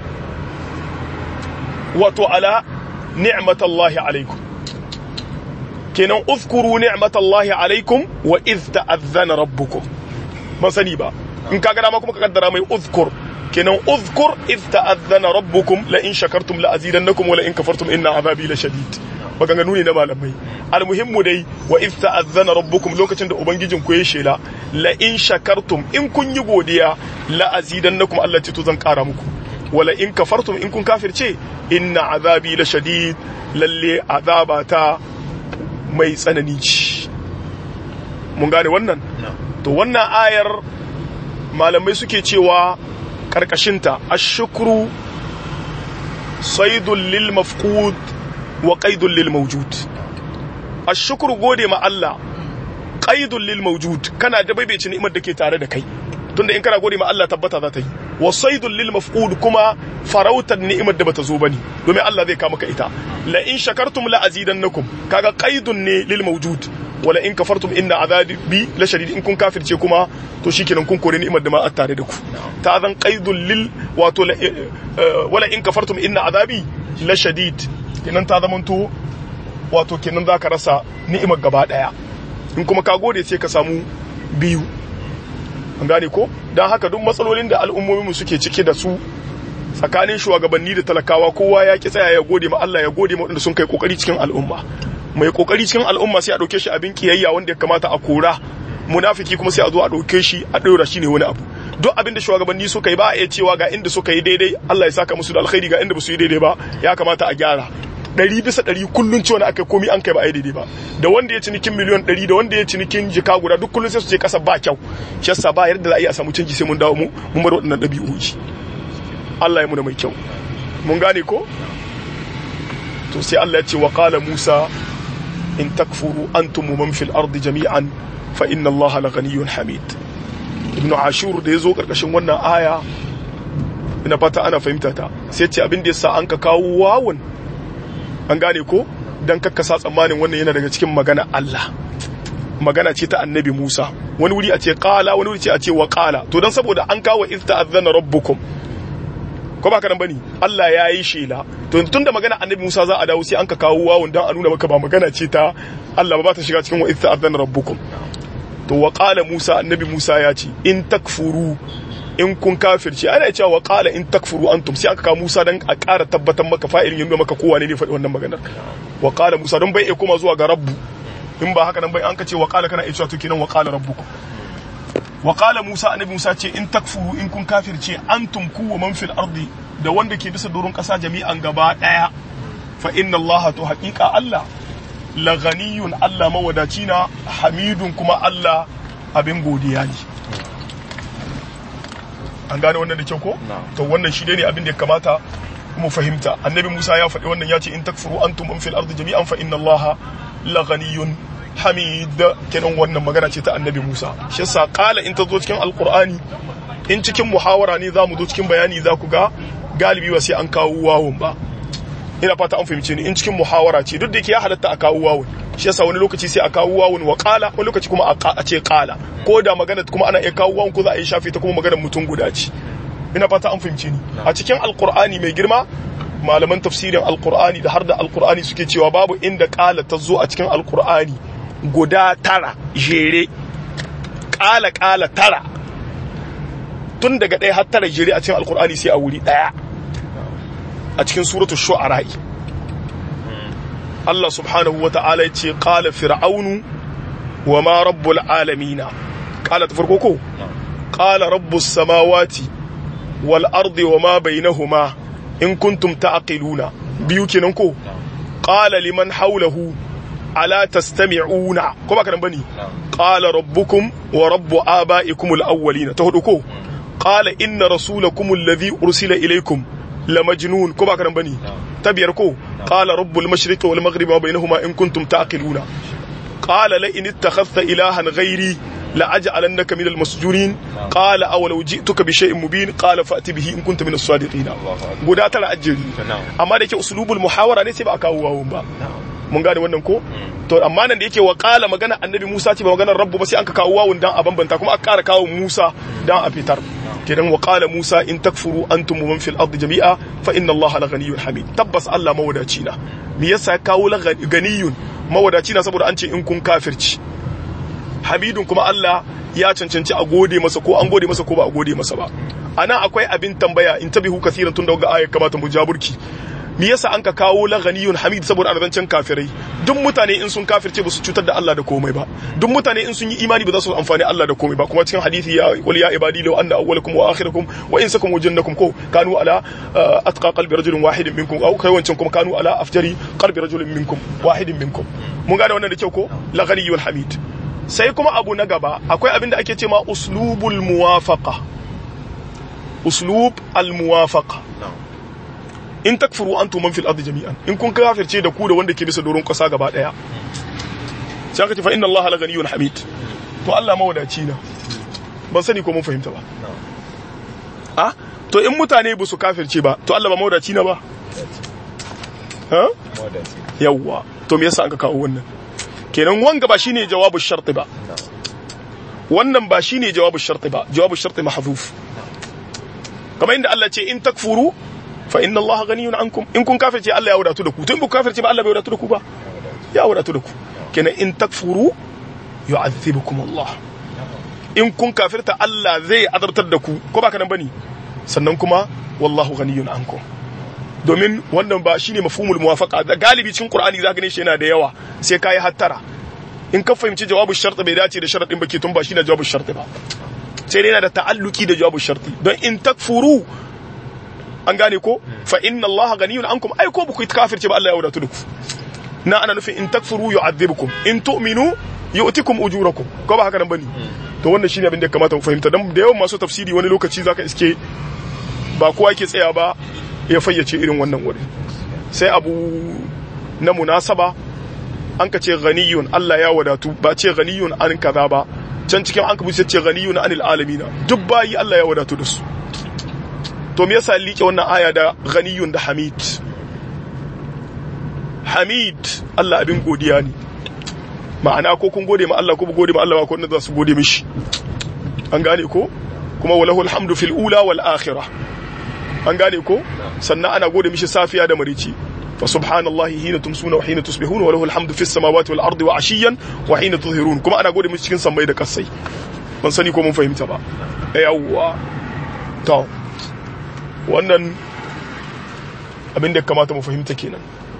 wato ala ni'matallahi alaikum kenan uzkuru ni'matallahi alaikum wa iz ta'azzana rabbukum ban sani ba in ka gana ma kuma ka kaddara mai uzkur kenan uzkur iz ta'azzana rabbukum la in shakartum la azidannakum wa la in kafartum inna azabi la shadid maganganu ne na malamai almuhimmu dai wa iz ta'azzana rabbukum lokacin da ubangijin ku ya shela la in shakartum in kun yi godiya la azidannakum Allah ce to zan kara muku wala in kafartum in kun kafirce inna azabi la shadid lalle azabata mai tsanani ce mun gane wannan to wannan ayar malamai suke cewa karkashinta ashukru saidun lil mafqud wa qaidun lil mawjud ashukru gode ma Allah qaidun lil mawjud kana da baibaici ni'imar da ke tare da kai tunda in kana gode ma Allah tabbata za ta yi wasaidul lil maf'ul kuma farautar ni'imar da bata zo bane domin Allah zai kama ka ita la in shakartum la azidannakum kaga qaidun ne lil mawjud wala in kafartum inna azabi la shadid in kun kafirce kuma to shikenan kun kore ni'imar da ma tare da ku ta zan qaidul lil wato wala in kafartum inna azabi la shadid kenan ta zamanto wato kenan zaka rasa ni'imar gaba daya in kuma ka gode sai ka samu biyu an gane ko don haka duk matsalolin da al'ummominmu suke cike da su tsakanin shugabanni da talakawa kowa ya ki tsaya ya gode ma Allah ya gode ma waɗanda sun kai kokari cikin al'umma mai kokari cikin al'umma sai a ɗauke shi abin kiyayya wanda ya kamata a kora munafiki kuma sai a zo a ɗauke shi a ɗora shi ne wani abu duk abin da shugabanni suka yi ba a iya cewa ga inda suka yi daidai Allah ya saka musu da alkhairi ga inda ba su yi daidai ba ya kamata a gyara ɗari bisa ɗari kullum cewa na aka komi an kai ba a yi daidai ba da wanda ya cinikin miliyon ɗari da wanda ya cinikin jika guda duk kullum sai su ce ƙasa ba kyau shi yasa ba yadda za a iya samu canji sai mun dawo mu mun bar waɗannan ɗabi'o'i Allah ya muna mai kyau mun gane ko to sai Allah ya ce wa qala Musa in takfuru antum man fil ardi jami'an fa inna Allah la ghaniyyun hamid ibn ashur da yazo karkashin wannan aya ina fata ana fahimta ta sai ce abin da yasa an ka kawo wawun an gane ko dan kakkasa tsammanin wannan yana daga cikin magana Allah magana ce ta annabi Musa wani wuri a ce qala wani wuri ce a ce wa qala to dan saboda an kawo iz ta'azzana rabbukum ko ba kanan bane Allah ya yi shela to tunda magana annabi Musa za a dawo sai an ka kawo wawun dan a nuna maka ba magana ce ta Allah ba ta shiga cikin wa iz ta'azzana rabbukum to wa qala Musa annabi Musa ya ce in takfuru in kun kafirce ana cewa wa qala in takfuru antum sai aka kawo Musa dan a ƙara tabbatar maka fa'ilin yanda maka kowa ne ne faɗi wannan maganar wa qala Musa don bai iya koma zuwa ga rabbu in ba haka nan bai an ka ce wa qala kana iya cewa to kenan wa qala rabbukum wa qala Musa annabi Musa ce in takfuru in kun kafirce antum ku wa man fil ardi da wanda ke bisa doron kasa jami'an gaba daya fa inna Allah to haqiqa Allah la ghaniyun Allah mawadaci na hamidun kuma Allah abin godiya ne an gane wannan da kyau ko to wannan shi ne abin da ya kamata mu fahimta annabi Musa ya faɗi wannan ya ce in takfuru antum man fil ardi jami'an fa inna Allah la ghaniyun hamid kenan wannan magana ce ta annabi Musa shi yasa qala in ta zo cikin alqur'ani in cikin muhawara ne zamu zo cikin bayani za ku ga galibi ba sai an kawo wawun ba ina fata an fahimce ni in cikin muhawara ce duk da yake ya halatta a kawo wawun shi yasa wani lokaci sai a kawo wawun wa qala wani lokaci kuma a ce qala ko da magana kuma ana iya kawo wawun ko za a yi shafi ta kuma maganar mutum guda ce ina fata an fahimce ni a cikin alqur'ani mai girma malaman tafsirin alqur'ani da har da alqur'ani suke cewa babu inda qala ta zo a cikin alqur'ani guda tara jere qala qala tara tun daga ɗaya har tara jere a cikin alqur'ani sai a wuri ɗaya a cikin suratul shu'ara Allah subhanahu wa ta'ala ya ce qala fir'aunu wa ma rabbul alamina qala ta farko ko qala rabbus samawati wal ardi wa ma bainahuma in kuntum ta'qiluna biyu kenan ko qala liman hawlahu ala tastami'una ko ba kana bane qala rabbukum wa rabbu abaikum al awwalina ta hudu ko qala inna rasulakum alladhi ursila ilaykum lamajnun ko ba kana bane ta biyar ko qala rabbul mashriqi wal maghribi wa bainahuma in kuntum ta'qiluna qala la in ittakhadhta ilahan ghairi لأجعلنك من المسجونين قال أولو جئتك بشيء مبين قال فأتي به إن كنت من الصادقين guda tara ajiri amma da yake usulubul muhawara ne sai ba a kawo wawun ba mun gane wannan ko to amma nan da yake wa qala magana annabi Musa ce ba maganar rabbu ba sai an ka kawo wawun dan a bambanta kuma aka ƙara kawo Musa dan a fitar kidan wa qala Musa in takfuru antum man fil ardi jami'a fa inna Allah la ghaniyyun hamid tabbas Allah mawadaci na me yasa ya kawo la ganiyun mawadaci na saboda an ce in kun kafirci hamidun kuma Allah ya cancanci a gode masa ko an gode masa ko ba a gode masa ba anan akwai abin tambaya in tabihu kasiran tun daga ayat kamata mu jaburki me yasa an ka kawo la ghaniyun hamid saboda arzancin kafirai duk mutane in sun kafirce ba su cutar da Allah da komai ba duk mutane in sun yi imani ba za su amfani Allah da komai ba kuma cikin hadisi ya wal ya ibadi law anna awwalakum wa akhirakum wa insakum wa jannakum ko kanu ala atqa qalbi rajulin wahidin minkum aw kai wancan kuma kanu ala afjari qalbi rajulin minkum wahidin minkum mun gane wannan da kyau ko la ghaniyun hamid sai kuma abu na gaba akwai abin da ake ce ma uslubul muwafaqa uslub al muwafaqa in takfuru antum man fil ardi jami'an in kun kafirce da ku da wanda ke bisa doron kasa gaba daya sai aka ce fa inna allaha la ghaniyyun hamid to Allah mawadaci na ban sani ko mun fahimta ba a to in mutane ba su kafirce ba to Allah ba mawadaci na ba ha yawwa to me yasa an ka kawo wannan kenan wanga ba shine jawabu sharti ba wannan ba shine jawabu sharti ba jawabu sharti mahdhuf kamar inda Allah ce in takfuru fa inna Allah ghaniyun ankum in kun kafirce Allah ya wadatu da ku to in ku kafirce ba Allah bai wadatu da ku ba ya wadatu da ku kenan in takfuru yu'adhibukum Allah in kun kafirta Allah zai azartar da ku ko ba kanan bane sannan kuma wallahu ghaniyun ankum domin wannan ba shine mafhumul muwafaqa da galibi cikin Qur'ani zaka gane shi yana da yawa sai kai hattara in ka fahimci jawabu shart bai dace da sharadin ba ke tun ba shine jawabu shart ba sai dai yana da ta'alluki da jawabu sharti don in takfuru an gane ko fa inna Allah ganiyun ankum ai ko buku kafirce ba Allah ya wadatu da ku na ana nufin in takfuru yu'adhibukum in tu'minu yu'tikum ujurakum ko ba haka nan bane to wannan shine abin da ya kamata mu fahimta dan da yawan masu tafsiri wani lokaci zaka iske ba kowa yake tsaya ba ya fayyace irin wannan wuri sai abu na munasaba an ka ce ganiyun Allah ya wadatu ba ce ganiyun an kaza ba can cikin an kabuce ce ganiyun anil alamina duk bayi Allah ya wadatu da su to me yasa liƙe wannan aya da ganiyun da hamid hamid Allah abin godiya ne ma'ana ko kun gode ma Allah ko gode ma Allah ba ko za su gode mishi an gane ko kuma walahul hamdu fil ula wal akhirah an gane ko sannan ana gode mishi safiya da marici fa subhanallahi hina tumsuna wa hina tusbihun wa lahul hamdu fis samawati wal ardi wa ashiyan wa hina tudhirun kuma ana gode mishi cikin sammai da kasai ban sani ko mun fahimta ba yawwa to wannan abin da kamata mu fahimta kenan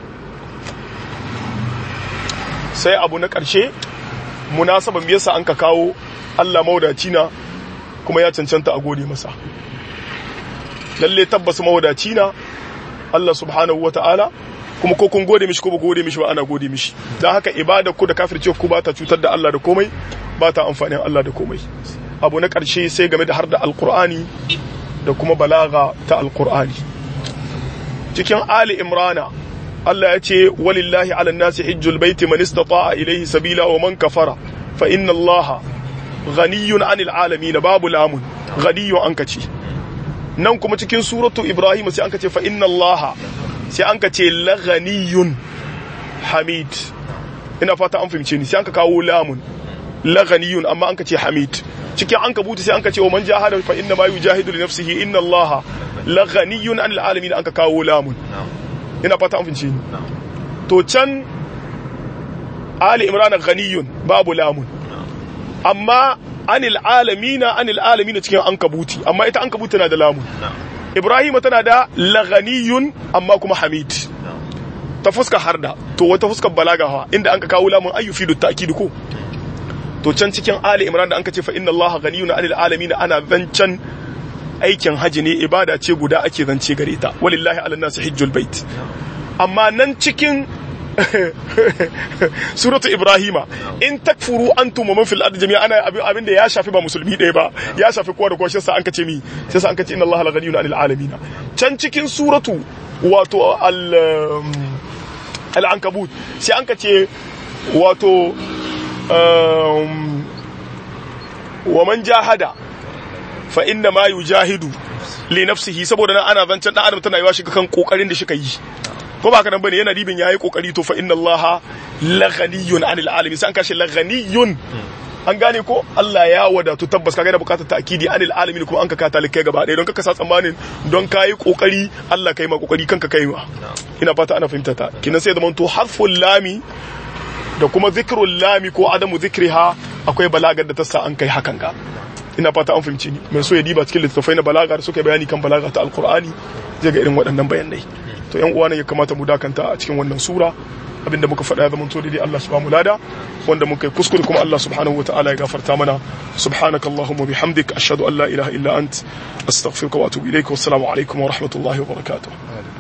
sai abu na ƙarshe munasaban yasa an ka kawo Allah mawadaci na kuma ya cancanta a gode masa lalle tabbas mawadaci na Allah subhanahu wata'ala kuma ko kun gode mishi ko ba gode mishi ba ana gode mishi dan haka ibada ku da kafirce ku ba ta cutar da Allah da komai ba ta amfanin Allah da komai abu na ƙarshe sai game da har da alqur'ani da kuma balaga ta alqur'ani cikin ali imrana Allah ya ce walillahi ala nasi hijjul baiti man istata'a ilayhi sabila wa man kafara fa inna Allah ghaniyun 'anil alamin babu lamun ghaniyun an kace nan kuma cikin suratu Ibrahim sai an kace fa inna Allah sai an kace la ghaniyun hamid ina fata an fahimce ni sai an ka kawo lamun la ghaniyun amma an kace hamid cikin an kabuta sai an kace wa man jahada fa inna ma yujahidu li nafsihi inna Allah la ghaniyun 'anil alamin an ka kawo lamun ina fata an fince ni to can ali imran ghaniyun babu lamun amma anil alamina anil alamina cikin ankabuti amma ita ankabuti tana da lamun ibrahim tana da laghaniyun amma kuma hamid ta fuska harda to wata fuskar balaga hawa inda an ka kawo lamun ayyufidu ta'kid ko to can cikin ali imran da an ka ce fa inna allaha ghaniyun anil alamina ana zancan aikin haji ne ibada ce guda ake zance gare ta walillahi ala nasu hijjul bait amma nan cikin suratu ibrahima in takfuru antum man fil ardi jami'a ana abin da ya shafi ba musulmi ɗaya ba ya shafi kowa da kowa shi an kace mi sai sa an kace inna allaha la ghaniyun anil alamin can cikin suratu wato al al ankabut sai an kace wato wa man jahada fa inna ma yujahidu li nafsihi saboda nan ana zancen dan adam tana yiwa shiga kan kokarin da shika yi ko ba kana bane yana dibin yayi kokari to fa inna allaha la ghaniyun anil alamin sai an kashe la ghaniyun an gane ko Allah ya wadatu tabbas kaga da bukatar ta'kidi anil alamin kuma an ka kata likai gaba ɗaya don kaka sa tsammanin don kayi kokari Allah kai ma kokari kanka kai ma ina fata ana fahimta ta kinan sai zaman to harful lami da kuma zikrul lami ko adamu zikriha akwai balagar da ta sa an kai hakan ga ina fata an fahimci ni mai so ya diba cikin littattafai na balaga da suka bayani kan balaga ta alkur'ani zai ga irin waɗannan bayanai to yan uwa ne ya kamata mu dakanta a cikin wannan sura abinda muka faɗa ya zama to daidai Allah subhanahu lada wanda muka yi kuskure kuma Allah subhanahu wataala ya gafarta mana subhanaka allahumma bihamdik ashhadu an la ilaha illa ant astaghfiruka wa atubu ilaik wassalamu alaikum wa rahmatullahi wa barakatuh